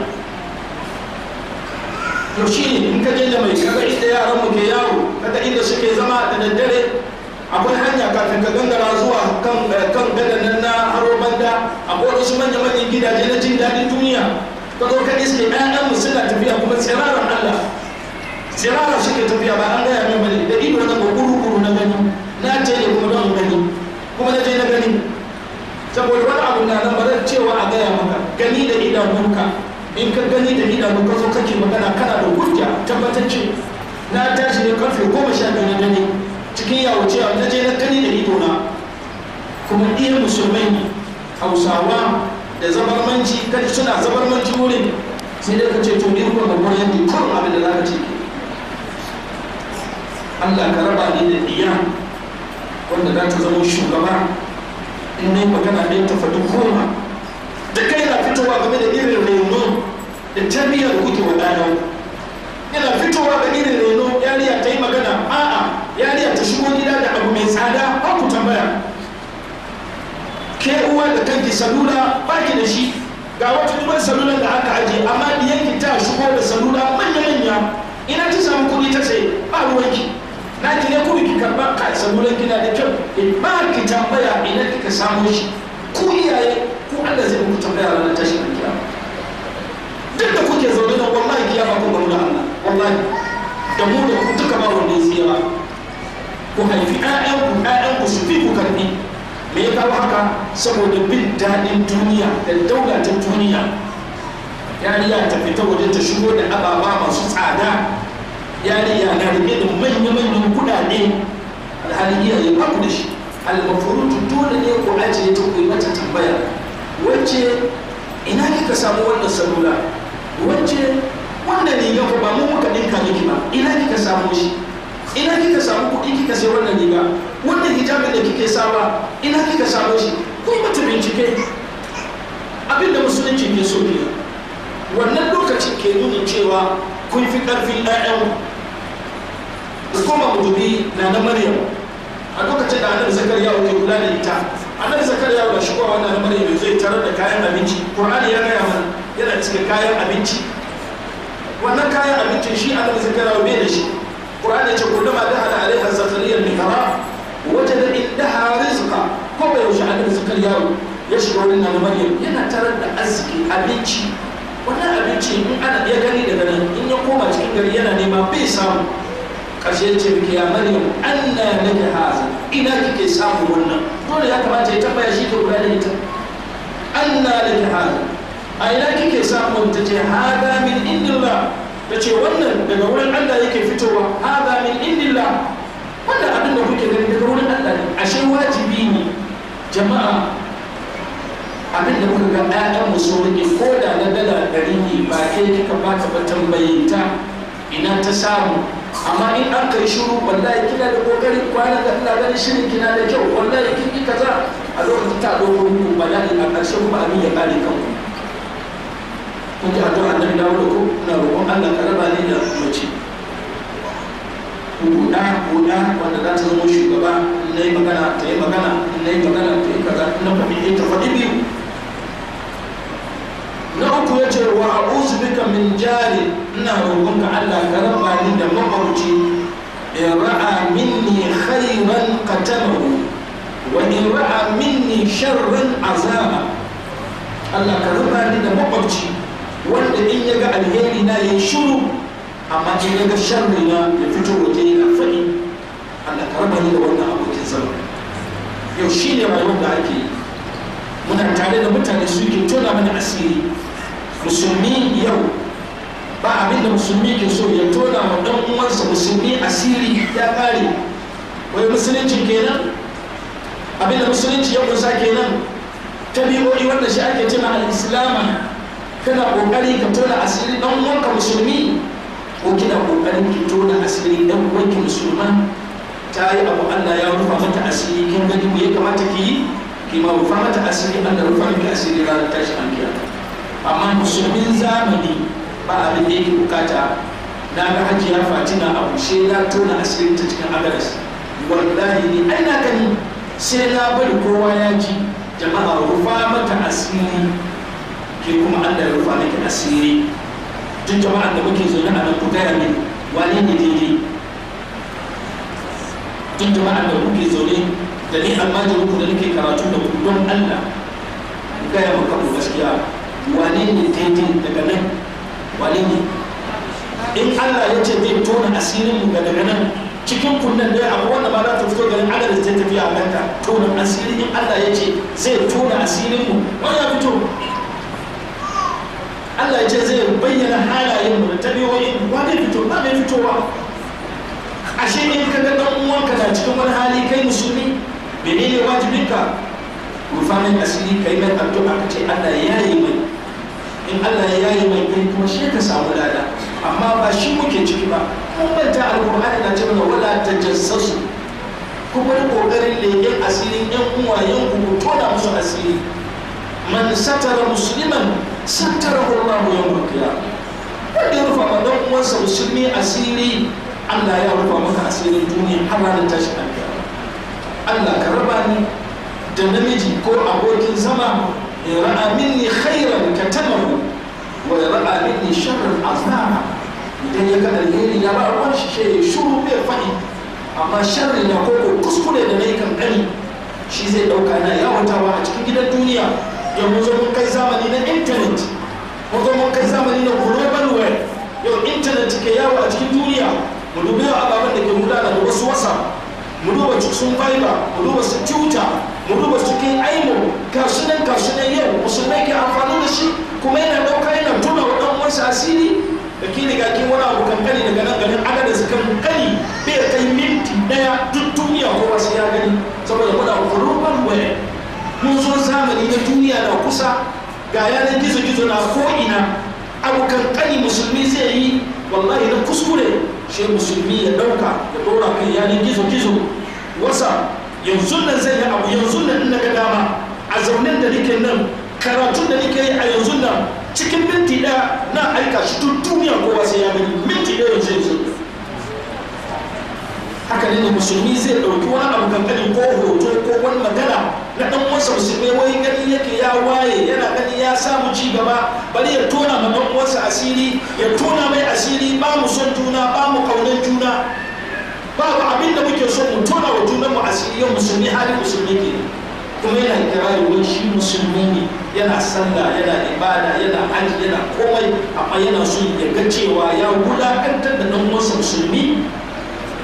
to shine in ka je da mai kaga inda yaran mu ke yawo kaga inda suke zama da daddare akwai hanya kafin ka gangara zuwa kan kan gadan nan na haro banda akwai wasu manya manyan gidaje na jin daɗin duniya ka zo ka iske ƴaƴan mu suna tafiya kuma tsiraran Allah tsirara suke tafiya ba an gaya min bane da ido na guru guru na gani na ce ne kuma don gani kuma na je na gani saboda wani abu na nan ba zan cewa a gaya maka gani da idanunka in ka gani da idanu ka zo kake magana kana da hujja tabbatacce na tashi ne karfe goma sha biyu na dare cikin yawo cewa na je na gani da idona kuma iya musulmai ne hausawa da zabarmanci kaji suna zabarmanci wurin sai dai ka ce to ni kuma babban yanki kurum abin da za ka ce ke Allah ka raba ni da iya wanda za ta zama shugaba in na yi magana ɗin ta faɗi goma da kai na fitowa game da irin reno da tarbiyyar kuke wa ɗayan yana fitowa da irin reno yariya ta yi magana a'a yariya ta shigo gida da abu mai tsada ba ku tambaya ke uwa da kanki salula ba ki da shi ga wata duban salulan da aka aje amma diyanki ta shigo da salula manya-manya ina ta samu kuɗi ta sai ba ruwanki na ki ne kuma ki karba ka sabulan gida da kyau in ba ki tambaya ina kika samu shi ku iyaye ku Allah zai muku tambaya ranar tashin kiyama duk da kuke zaune da wallahi kiyama ku gamu da Allah wallahi da mu da ku duka ba wanda ya tsira ku haifi ƴaƴan ku ƴaƴan ku su fi ku karbi me ya kawo haka saboda bin daɗin duniya da daula ta duniya yariya ta fita waje ta shigo da ababa masu tsada yariya na rike da manya-manyan kudade alhali iyaye ba ku da shi almafurutu dole ne ku ajiye ta kuyi mata tambaya wacce ina kika samu wannan salula wacce wannan riga ko ba mu muka dinka miki ba ina kika samu shi ina kika samu kuɗi kika sai wannan riga wannan hijabin da kike sawa ina kika samu shi ku yi mata bincike abinda musulunci ke so ne wannan lokacin ke nuna cewa kun fi ƙarfin 'ya'yanku da kuma mu dubi na na maryam a lokacin da annabi zakariya ke kula da ita annabi zakariya da shigowa wannan na maryam zai tarar da kayan abinci qur'ani ya gaya mana yana cikin kayan abinci wannan kayan abincin shi annabi zakariya bai da shi qur'ani ya ce kullama da ala alaiha zakariya al-mihrab wajada indaha rizqa ko bai yaushe annabi zakariya ya shiga wurin na maryam yana tarar da arziki abinci wannan abinci in ana ya gani daga nan in ya koma cikin gari yana nema bai samu ƙarshe ce miki ya maryam anna laki haza ina kike samu wannan dole ya kamata ya tambaya shi ke kula da ita anna laki haza a ina kike samu ta ce hada min indillah ta ce wannan daga wurin Allah yake fitowa hada min indillah wannan abin da kuke gani daga wurin Allah ne ashe wajibi ne jama'a abin da muka ga ɗayan mu so rike ko da na dala ɗari ne ba ke kika ba ta ba tambaye ta ina ta samu amma in an kai shiru wallahi kina da kokari kwana da ina ganin shirin kina da kyau wallahi kin yi kaza a lokacin ta ɗauko muku bala'i a ƙarshe kuma abin ya ƙare kanku kun ji addu'a annabi dawo da ku ina roƙon Allah ka raba ni da mace buɗa buɗa wanda za ta zama shugaba na yi magana ta yi magana na yi magana ta yi kaza na faɗi ta faɗi biyu na uku ya ce wa a'udhu bika min jari ina roƙon ka Allah ka raba ni da makwabci in ra'a minni khairan qatamahu wa in ra'a minni sharran azaba Allah ka raba ni da makwabci wanda in ya ga alheri na ya shiru amma in ya ga sharri na ya fito waje yana faɗi Allah ka raba ni da wannan abokin zama yau shi ne rayuwar da ake yi muna tare da mutane suke tona mana asiri musulmi yau ba abin da musulmi ke so ya tona wa ɗan uwansa musulmi asiri ya ƙare wai musulunci kenan abin da musulunci ya kusa kenan tabi'o'i wanda shi ake cewa al-islama kana kokari ka tona asiri dan uwanka musulmi ko kina kokarin ki tona asiri dan uwanki musulma ta yi abu Allah ya rufa mata asiri kin gani me ya kamata ki yi ki ma rufa mata asiri Allah rufa miki asiri ranar tashi an kiyama amma musulmin zamani ba abin da yake bukata na ga hajiya fatina abu sai na tona asirin ta cikin agaras wallahi ni ai na gani sai na bari kowa ya ji jama'a rufa mata asiri ke kuma Allah ya rufa miki asiri duk jama'ar da muke zaune a nan ku gaya min wane ne daidai duk jama'ar da muke zaune da ni almajirin ku da nake karatu da ku don Allah ku gaya maka ku gaskiya wane ne daidai daga nan wane ne in Allah ya ce zai tona asirin mu ga daga nan cikin kunnen dai abu wanda ma za ta fito garin adadin zai tafiya a kanta tona asiri in Allah ya ce zai tona asirin mu wani ya fito Allah ya ce zai bayyana halayen mu da tabiwoyin wa zai fito ba mai fitowa ashe in ka ga dan uwanka na cikin wani hali kai musulmi menene wajibinka rufa mai asiri kai mai addu'a ka ce Allah ya yi mai in Allah ya yi mai kai kuma shi ka samu lada amma ba shi muke ciki ba mun manta alqur'ani na ce mana wala tajassasu ku bari kokarin leƙen asirin yan uwayen ku ku tona musu asiri man satara musliman satarahu Allah yawmal qiyamah wanda ya rufa ma dan uwansa musulmi asiri Allah ya rufa maka asirin duniya har ranar tashin alkiyama Allah ka raba ni da namiji ko abokin zama ya ra'a minni khairan katamahu wa ya ra'a minni sharran azama idan ya ga alheri ya ba ruwan shi shi ya shuru bai faɗi amma sharri na ko kuskure da na yi kankani shi zai ɗauka na yawatawa a cikin gidan duniya yau mun zo mun kai zamani na intanet mun zo mun kai zamani na global web yau intanet ke yawo a cikin duniya mu dubi yau ababen da ke gudana da wasu wasa mu duba cikin fiber mu duba su twitter mu duba cikin aimo kasunan kasunan yau musulmai ke amfani da shi kuma yana ɗauka yana tuna wa ɗan uwansa asiri da ke riga kin wani abu kankani daga nan ganin adadin su kankani bai kai minti ɗaya duk duniya kowa sai ya gani saboda muna global web mun zo zamani na duniya na kusa ga yanar gizo-gizo na ko'ina abu kankani musulmi zai yi wallahi na kuskure shi musulmi ya ɗauka ya ɗora kan yanar gizo-gizo wasa yanzu nan zai yi abu yanzu nan in ga dama a zaunen da nake nan karatun da nake yi a yanzu nan cikin minti ɗaya na aika shi duk duniya kowa sai ya gani minti ɗaya yanzu yanzu haka ne da musulmi zai ɗauki wani abu kankani ko hoto ko wani magana na ɗan uwansa musulmi wai gani yake ya waye yana gani ya samu ci gaba bari ya tona ma ɗan uwansa asiri ya tona mai asiri ba mu son juna ba mu kaunar juna babu abin da muke son mu tona wa junan mu asiri yau musulmi halin musulmi ke kuma yana kirari wai shi musulmi ne yana sallah yana ibada yana haji yana komai amma yana son ya ga cewa ya wulakantar da ɗan uwansa musulmi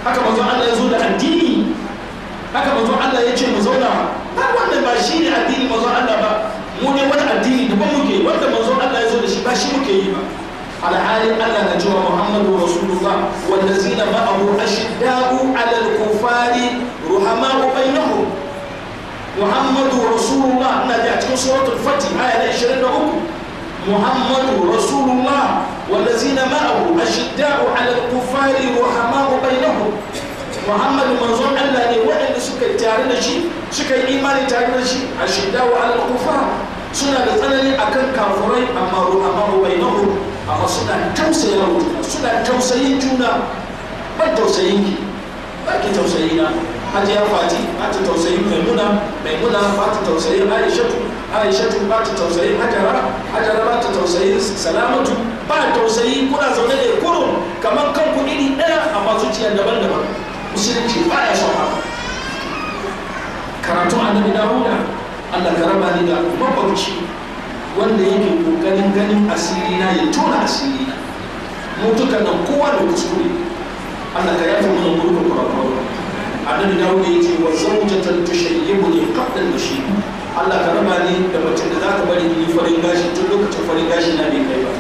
haka manzon Allah ya zo da addini haka manzon Allah ya ce mu zauna ba wannan ba shi ne addini manzon Allah ba mu ne wani addini daban muke wanda manzon Allah ya zo da shi ba shi muke yi ba alhali Allah na cewa Muhammadu Rasulullah wallazina ma'ahu ashidda'u 'alal kufari ruhama'u bainahum Muhammadu Rasulullah ina ji a cikin suratul Fatih aya na 23 Muhammadu Rasulullah wallazina ma'ahu ashidda'u 'alal kufari ruhama'u bainahum Muhammadu manzon Allah ne waɗanda suka tare da shi suka yi imani tare da shi ashidda'u 'alal kufar suna da tsanani akan kafurai amma ruhama'u bainahum amma suna tausaya wa juna suna tausayin juna ban tausayin ki ba ki tausayi na hajiya fati ba ta tausayin maimuna maimuna ba ta tausayin aishatu aishatu ba ta tausayin hajara hajara ba ta tausayin salamatu ba tausayi kuna zaune da kurun kamar kanku iri ɗaya amma zuciya daban-daban musulunci ba ya son haka karatun annabi dawuda allah ka raba ni da makwabci wanda yake kokarin ganin asiri na ya tona asiri na mutuka nan kowa da kuskure Allah ka yafi mana gurbin kurakurai annabi dawuda ya ce wa zawjatan tushayyibu li qabla al-mashi Allah ka raba ni da mace da zaka bari ni farin gashi tun lokacin farin gashi na bai kai ba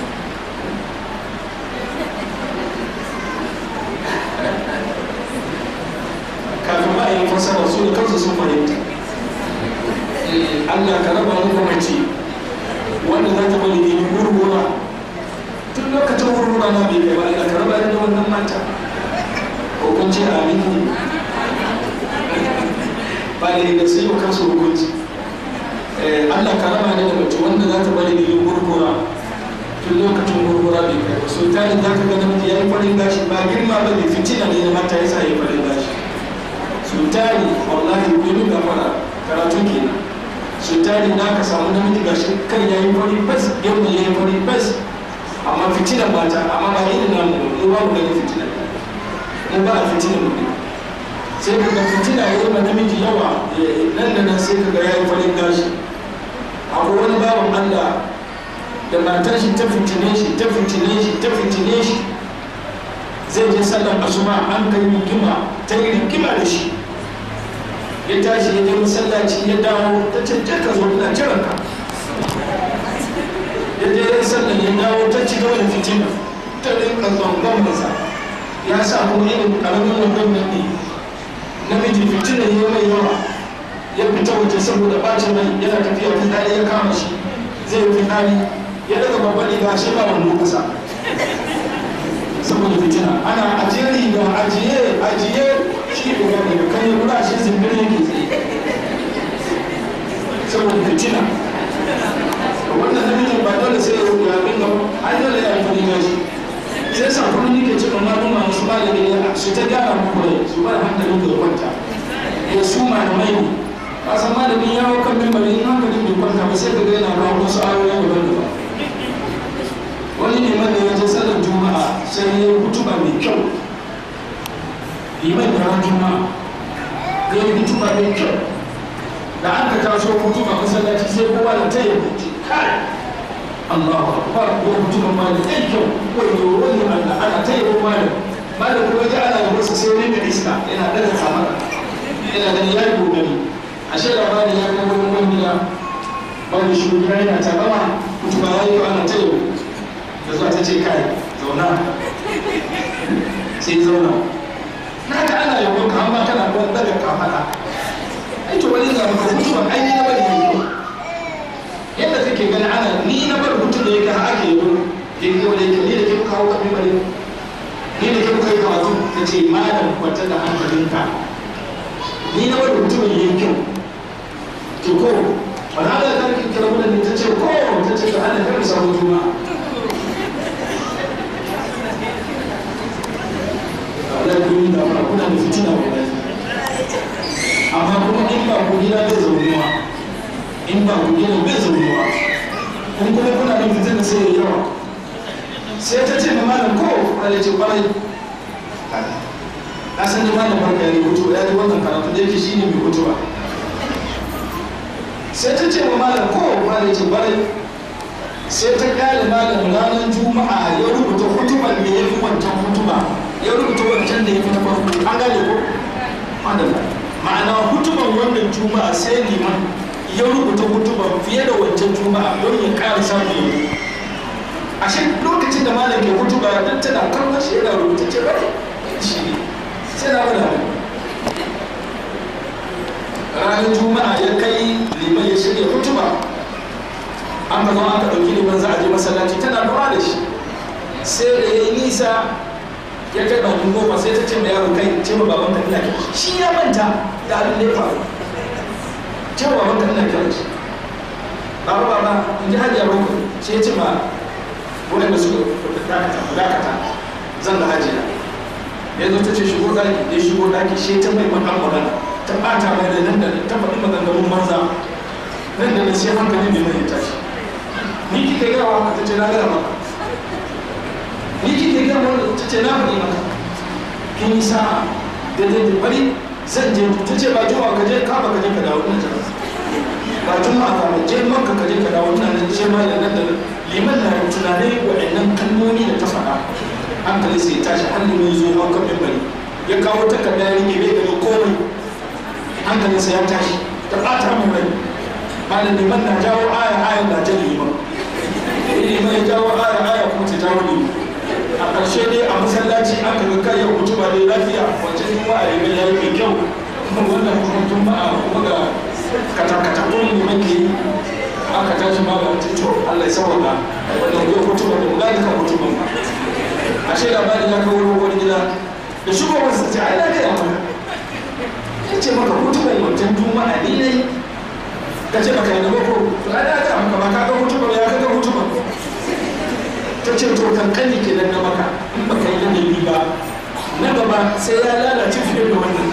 kafin ba a yi fasara su da kansu sun fahimta Allah ka raba ni da mace wanda za ta bari ne gurgura tun lokacin gurgura na bai kai ba ina karaba da wannan mata ko kun ce amin ba ne da sai kan su hukunci Allah ka raba ne da mace wanda za ta bari ne gurgura tun lokacin gurgura bai kai ba so tare za ka ga namiji ya yi farin gashi ba girma ba ne fitina ne na mata ya sa ya yi farin gashi so tare wallahi ko ni gafara karatu kenan su tari na ka samu namiji gashi kan yayi fari fes yau da yayi fari fes amma fitinan mata amma ba irin namu mu ba mu gani fitinan mu ba a fitinan mu sai ka ga fitina yayi ma namiji yawa nan da nan sai ka ga yayi farin gashi akwai wani bawan Allah da matar shi ta fitine shi ta fitine shi ta fitine shi zai je sallar asuba an kai rigima ta yi rigima da shi ya tashi ya je masallaci ya dawo ta ce je ka zo ina jiran ka ya je ya sallan ya dawo ta ci gaba da fitina ta rinka zangon masa ya sa kuma irin karamin wandon nan ne namiji fitina ya mai yawa ya fita waje saboda bacin rai yana tafiya fitsari ya kama shi zai yi fitsari ya daga babban riga shi ba wando kasa saboda fitina ana ajiye riga ajiye ajiye shi da gane da kan yi kura shi zimbir yake tsaye saboda fitina wannan namijin ba dole sai ya rubuta abin da an dole ya yi fari gashi sai sa kuma nike cikin maluma su ba da gani su ta gyara muku rai su ba da hankalin da kwanta ya su malamai ne ka san malamin ya hau kan mimbari in hankalin bai kwanta ba sai ka ga yana ba wasu ayoyi daban-daban wani neman da ya je sallar juma'a sai ya yi hutuba mai kyau liman da ran juma'a ya yi hutuba mai kyau da aka taso hutuba masallaci sai kowa da ta yi hutu kai Allahu akbar ko hutuba ma da ɗan kyau ko yi wani Allah ana ta yi kowa da malam kuma ji ana da wasu sai rinka iska yana daga kamara yana da ya yi gogari ashe labarin ya kai wani wani gida wani shugaba yana ta gama hutuba ya yi ana ta yi da zuwa ta ce kai zauna sai zauna na ka ana yabon ka amma kana ruwan daga kafada ai to wani ga maka mutuwa ai ni na bari yanzu yadda kake gani ana ni na bar mutum da yake har ake yabo ke yi wanda yake ni da ke kawo kafin bari ni da ke kai karatu ta ce malam kwanta da hankalinka ni na bar mutum ya yi kyau to ko wani ala da kan kira wani ta ce ko ta ce ka ana kan samu juma'a Allah ku yi da kuna da fitina wallahi amma kuma in ba ku gida bai zaunuwa in ba ku gida bai zaunuwa kun kuma kuna da fitina sai ya yawa sai ta ce ma malam ko Allah ce kwarai na san da malam barka ya rubuto ya ji wannan karatu da yake shine mai hutuba sai ta ce ma malam ko malam ce kwarai sai ta kyale malam ranar juma'a ya rubuta hutuban da ya fi wancan hutuba ya rubuta wancan da ya fi na farko juma'a sai liman ya rubuta hutuba fiye da wancan juma'a don ya ƙara samun yau a shi lokacin da malam ke hutuba don tana kallon shi yana rubuta ce bane shi ne sai na faɗa mai ranar juma'a ya kai liman ya shirya hutuba an ka zo aka ɗauki liman za a je masallaci tana dora da shi sai da ya yi nisa ya kai bakin goma sai ta ce mai yaro kai ce ma baban ka ina kira shi shi ya manta da abin da ya faru ce ma baban ka ina kira shi baba baba in ji hajiya boko sai ya ce ma wanda suka dakata dakata zan da hajiya ya zo ta ce shigo daki ya shigo daki shi ta mai makan magana ta bata mai da nan da ta faɗi maganganun banza nan da nan sai hankali ne mai ya tashi ni kike gawa ta ce na gaya maka ni kike ga wanda ta ce na faɗi maka kin yi sa'a da da da bari zan je ta ce ba juma'a ka je ka ba ka je ka dawo ina jira ba juma'a ka ba je maka ka je ka dawo ina nan ce ma da nan da liman na tunanin waɗannan kalmomi da ta faɗa hankali sai tashi hannu mai zo hau kan mimbari ya kawo takarda ya rike bai gano komai hankalinsa ya tashi ta ɓata mai rai malam liman na jawo aya aya na jan liman liman ya jawo aya aya kuma ta jawo liman a ƙarshe dai a masallaci aka ga kai yau mutu ba dai lafiya wancan juma'a ya ya yi mai kyau wannan kuma juma'a kuma ga katakatakun liman ke yi aka tashi ma ga to Allah ya sauka wannan yau mutu ba da mu gani kan mutu ba ashe labarin ya kawo wani gida da shigo wasu ce ai na gaya maka ya ce maka mutumin wancan juma'a ni ne ka ce maka yana mako to ai na gaya maka ba ka ga mutumin ya ka ga mutumin ta ce to kankani ke nan na maka in baka yi ladabi ba na gaba sai ya lalace fiye da wannan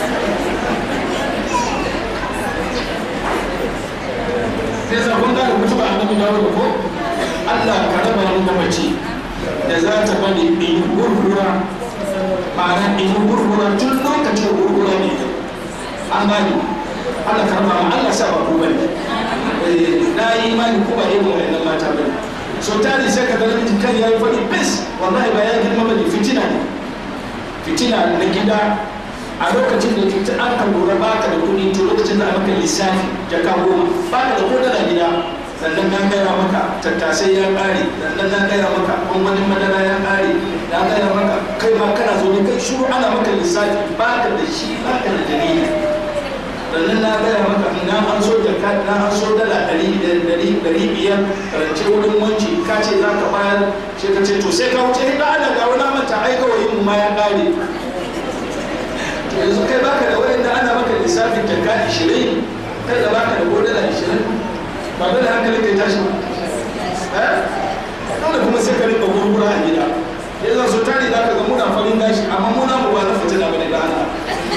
sai sabon gane mutuwa annabi dawo da ko Allah ka raba ni da mace da za ta bani in gurgura ma'ana in gurgura tun lokacin gurgura ne an gani Allah karba ma Allah sa ba ku bane na yi imani ko ba irin wa'annan mata bane so tari sai ka ga namiji kan yayi fadi bis wallahi ba ya girma bane fitina ne fitina na gida a lokacin da cuta an ka lura baka da kuɗi to lokacin da aka lissafi jaka goma baka da kuɗi da gida sannan na gaya maka tattasai ya ƙare sannan na gaya maka gwangwanin madara ya ƙare na gaya maka kai ma kana zo ne kai shuru ana maka lissafi ba ka da shi ba ka da dalili sannan na gaya maka na an so jaka na an so dala ɗari ɗari ɗari biyar karance wurin wanci ka ce za ka bayar sai ka ce to sai ka wuce da ana ga wani manta ai kawai mu ma ya ƙare yanzu kai baka da wurin da ana maka lissafin jaka ishirin kai da baka da ko dala ishirin ba dole hankali kai tashi ba dole kuma sai ka rinka gurgura a gida ya zan su tare za ka ga muna farin gashi amma muna mu ba na fitina bane da Allah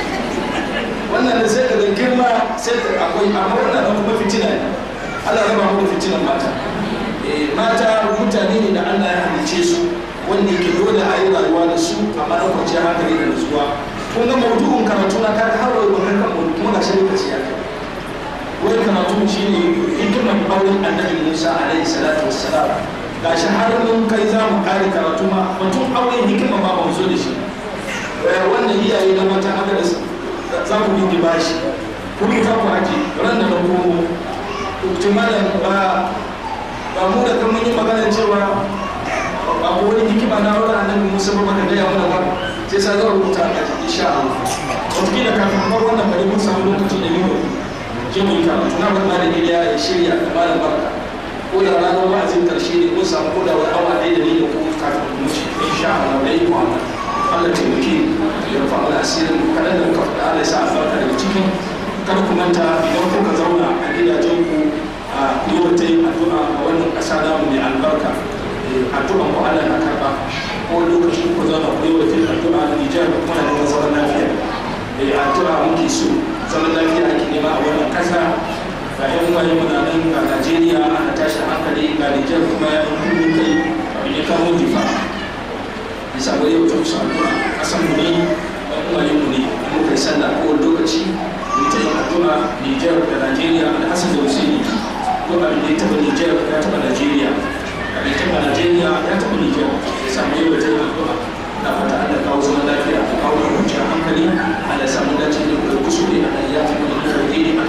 wannan da sai ka ga girma sai ka akwai amma wannan da kuma fitina ne Allah raba mu da fitinan mata mata mutane ne da Allah ya halice su wanda yake dole a yi rayuwa da su amma na kwanciyar hankali da nutsuwa kun ga maudu'in karatu na kaga har wai wannan kan kuma ga shi lokaci ya kai wai karatu shi ne hikimar auren annabi musa alaihi salatu wassalam ga shi har mun kai za mu kare karatu ma batun auren hikima ma ba mu zo da shi wannan iyaye na mata haka da za ku bi bashi kuma ta ku ake ran da na komo tumalan ba ba mu da kan mun yi magana cewa ba ko wani hikima na auren annabi musa ba baka gaya mana ba sai sa zan rubuta a insha Allah wataƙila kafin bar wannan bari mun samu lokaci da yau je mu yi karatu na bar malam Iliya ya shirya da malam Barka ko da ranar wa'azin karshe ne mun samu ko da wani awa ɗaya da ni da kuma kafin mu ci insha Allah da yi Muhammad Allah taimake ya rufa mana asirin kaɗan da muka faɗa Allah ya sa albarka daga cikin kar ku manta idan kuka zauna a gidajen ku a yau ta yin addu'a a wannan ƙasa namu mai albarka addu'an ku Allah na karɓa ko lokacin ku zauna ku yi wa addu'a na Nijar kuma na neman zaman lafiya addu'a muke so zaman lafiya ake nema a wannan kasa ga yan wani muna nan ga najeriya ana tashi hankali ga nijar kuma ya yi kudu kai abin ya kawo difa bisa ga yau ta musu addu'a kasan mu ne yan wani mu ne muka yi sallah ko lokaci mu ta yin addu'a nijar da najeriya da hasan da husaini ko abin da ya taɓa nijar ya taɓa najeriya abin ya taɓa najeriya ya taɓa nijar ya samu yau ta yin addu'a na fata Allah kawo zaman lafiya da kawo kwanciyar hankali Allah ya samu dace da kuskure a ya fi da alheri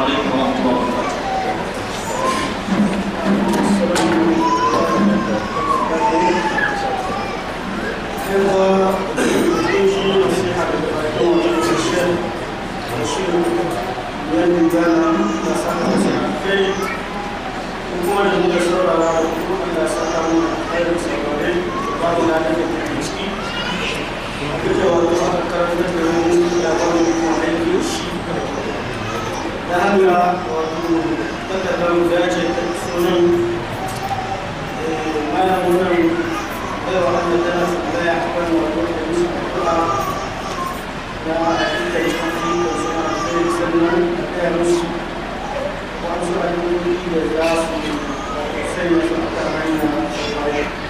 alaikum wa rahmatullahi wa barakatuh da haka wato takardar da ce ta sunan malamin nan baiwa Allah tana tambaya a kan wato da musu addu'a da aƙida ciki da suna sai sannan a kai musu wasu addu'o'i da za su wato sanya su a kan hanya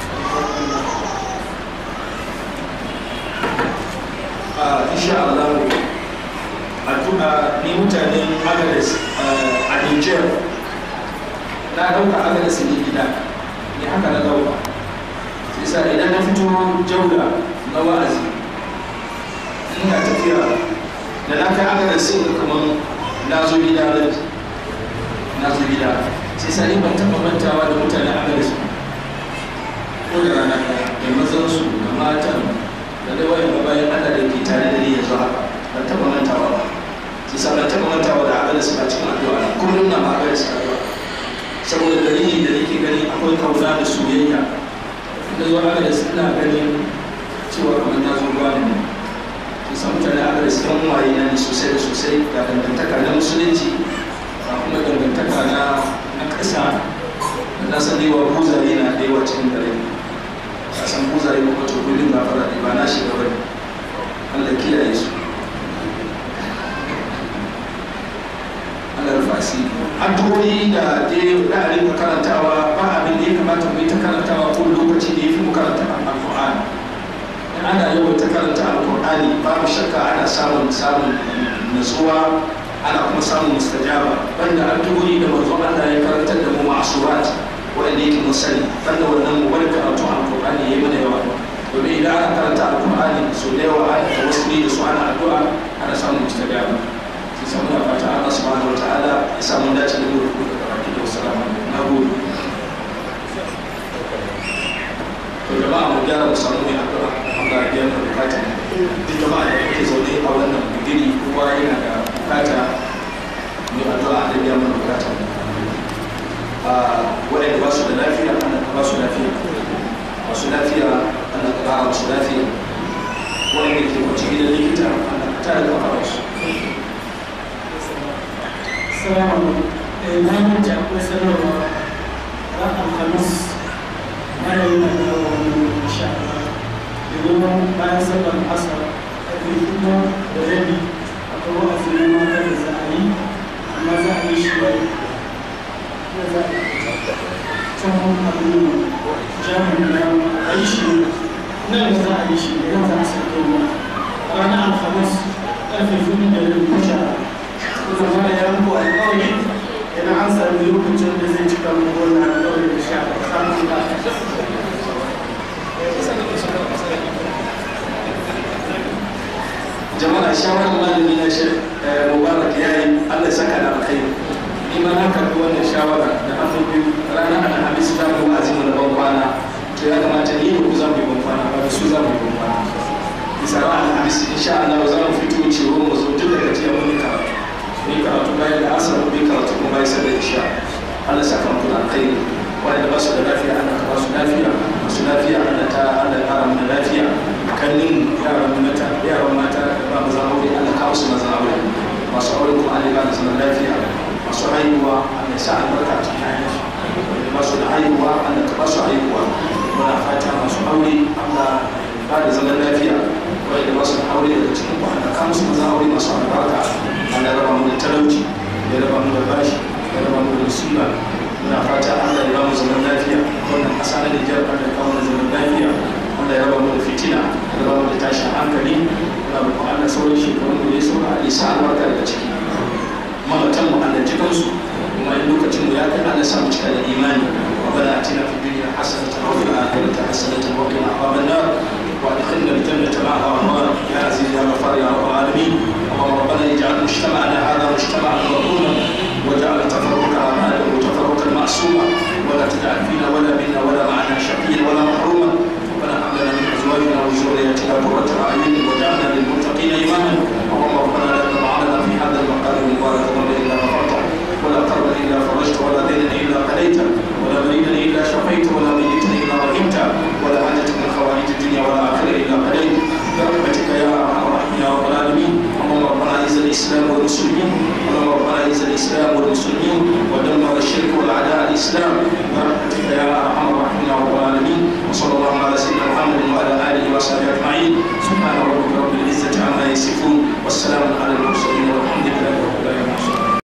a insha Allah addu'a ni mutanen Agades a Niger na dauka Agades ne gida ne haka na dauka sai sa idan na fito jauda na wa'azi ina tafiya da na kai Agades sai ga kaman na zo gida ran na zo gida sai sa ni ban taɓa mantawa da mutanen Agades ko da rana ɗaya da mazansu da matan da dai wayan da bayan Allah da ke tare da ni yanzu haka ban taɓa mantawa ba sai sa ban taɓa mantawa da abin da suka cikin addu'a kullum na ma abin da suka addu'a saboda dalili da nake gani akwai kauna da soyayya da zuwa abin da suna ganin cewa kamar na zo ba ne sai sa mutane abin da suka waye na ne sosai da sosai ga dangantaka na musulunci ga kuma dangantaka na na ƙasa da na san dewa buzare na da yawa cikin gare a san buzare kuma to kullum ba fara ne ba na shiga bane Allah kiyaye su Allah rufa asiri addu'o'i da dai da a rinka karantawa ba abin da ya kamata mu yi ta karantawa ko lokaci da ya fi mu karanta alƙur'ani in ana yawan ta karanta alƙur'ani babu shakka ana samun samun nutsuwa ana kuma samun mustajaba banda addu'o'i da manzon Allah ya karantar da mu ma'asurat wanda yake mun sani banda wannan mu wani karatu alƙur'ani yayi mana yawa domin idan ana karanta alƙur'ani so da yawa ana tawassuli da su ana addu'a ana samun mustajaba sai muna fata Allah subhanahu wataala ya samu dace da mu da baki da wassalamu na gode to jama'a mu gyara mu samu mai addu'a Allah ya biya mu bukata duk jama'a da yake zaune a wannan bigiri kowa yana da bukata mai addu'a da biya mu bukata a waɗanda ba su da lafiya Allah ka ba su lafiya masu lafiya Allah ka ba su lafiya waɗanda ke kwanci gidan likita Allah ka tare da kafarsu Salamu alaikum. Na manta akwai sanarwa ran Alhamis mara yi na dawo wani insha Allah. Domin bayan sallar asar ƙarfe hudu da rabi akwai wa'azi na mata da za a yi amma za a yi shi wani za a yi can abin jami'in na a yi shi nan za a yi shi nan za a sauke ruwa ranar Alhamis ƙarfe hudu da rabi insha Allah. kuma mana ya muku alƙawari idan an sami lokacin da zai cika muku wannan alƙawari da sha samun da jama'a shawarar malami na shi mubarak ya yi allah saka da alkhairi ni ma na karɓi wannan shawara da hannu biyu ranar alhamis ta mu azimu da ban kwana to ya kamata ni da ku za mu yi ban kwana ba da su za mu yi ban kwana bisa ran alhamis insha allah za mu fito cewa mu zo duk daga jiya mun yi karatu ni karatu bayan da asar mu yi karatu kuma bayan sallar isha allah saka muku da alkhairi wanda ba su da lafiya allah ka ba su lafiya masu lafiya allah ta allah ya kara mu da lafiya kannin yaran mata yaran mata da ba maza aure Allah kawo su maza aure masu aure kuma Allah ba da zaman lafiya masu haihuwa Allah ya sa albarka cikin haihuwa wanda ba su da haihuwa Allah ka ba su haihuwa muna fata masu aure Allah ba da zaman lafiya wanda ba su da aure daga cikin ku Allah kawo su maza aure masu albarka Allah ya raba mu da talauci ya raba mu da bashi ya raba mu da musiba muna fata Allah ya ba mu zaman lafiya wannan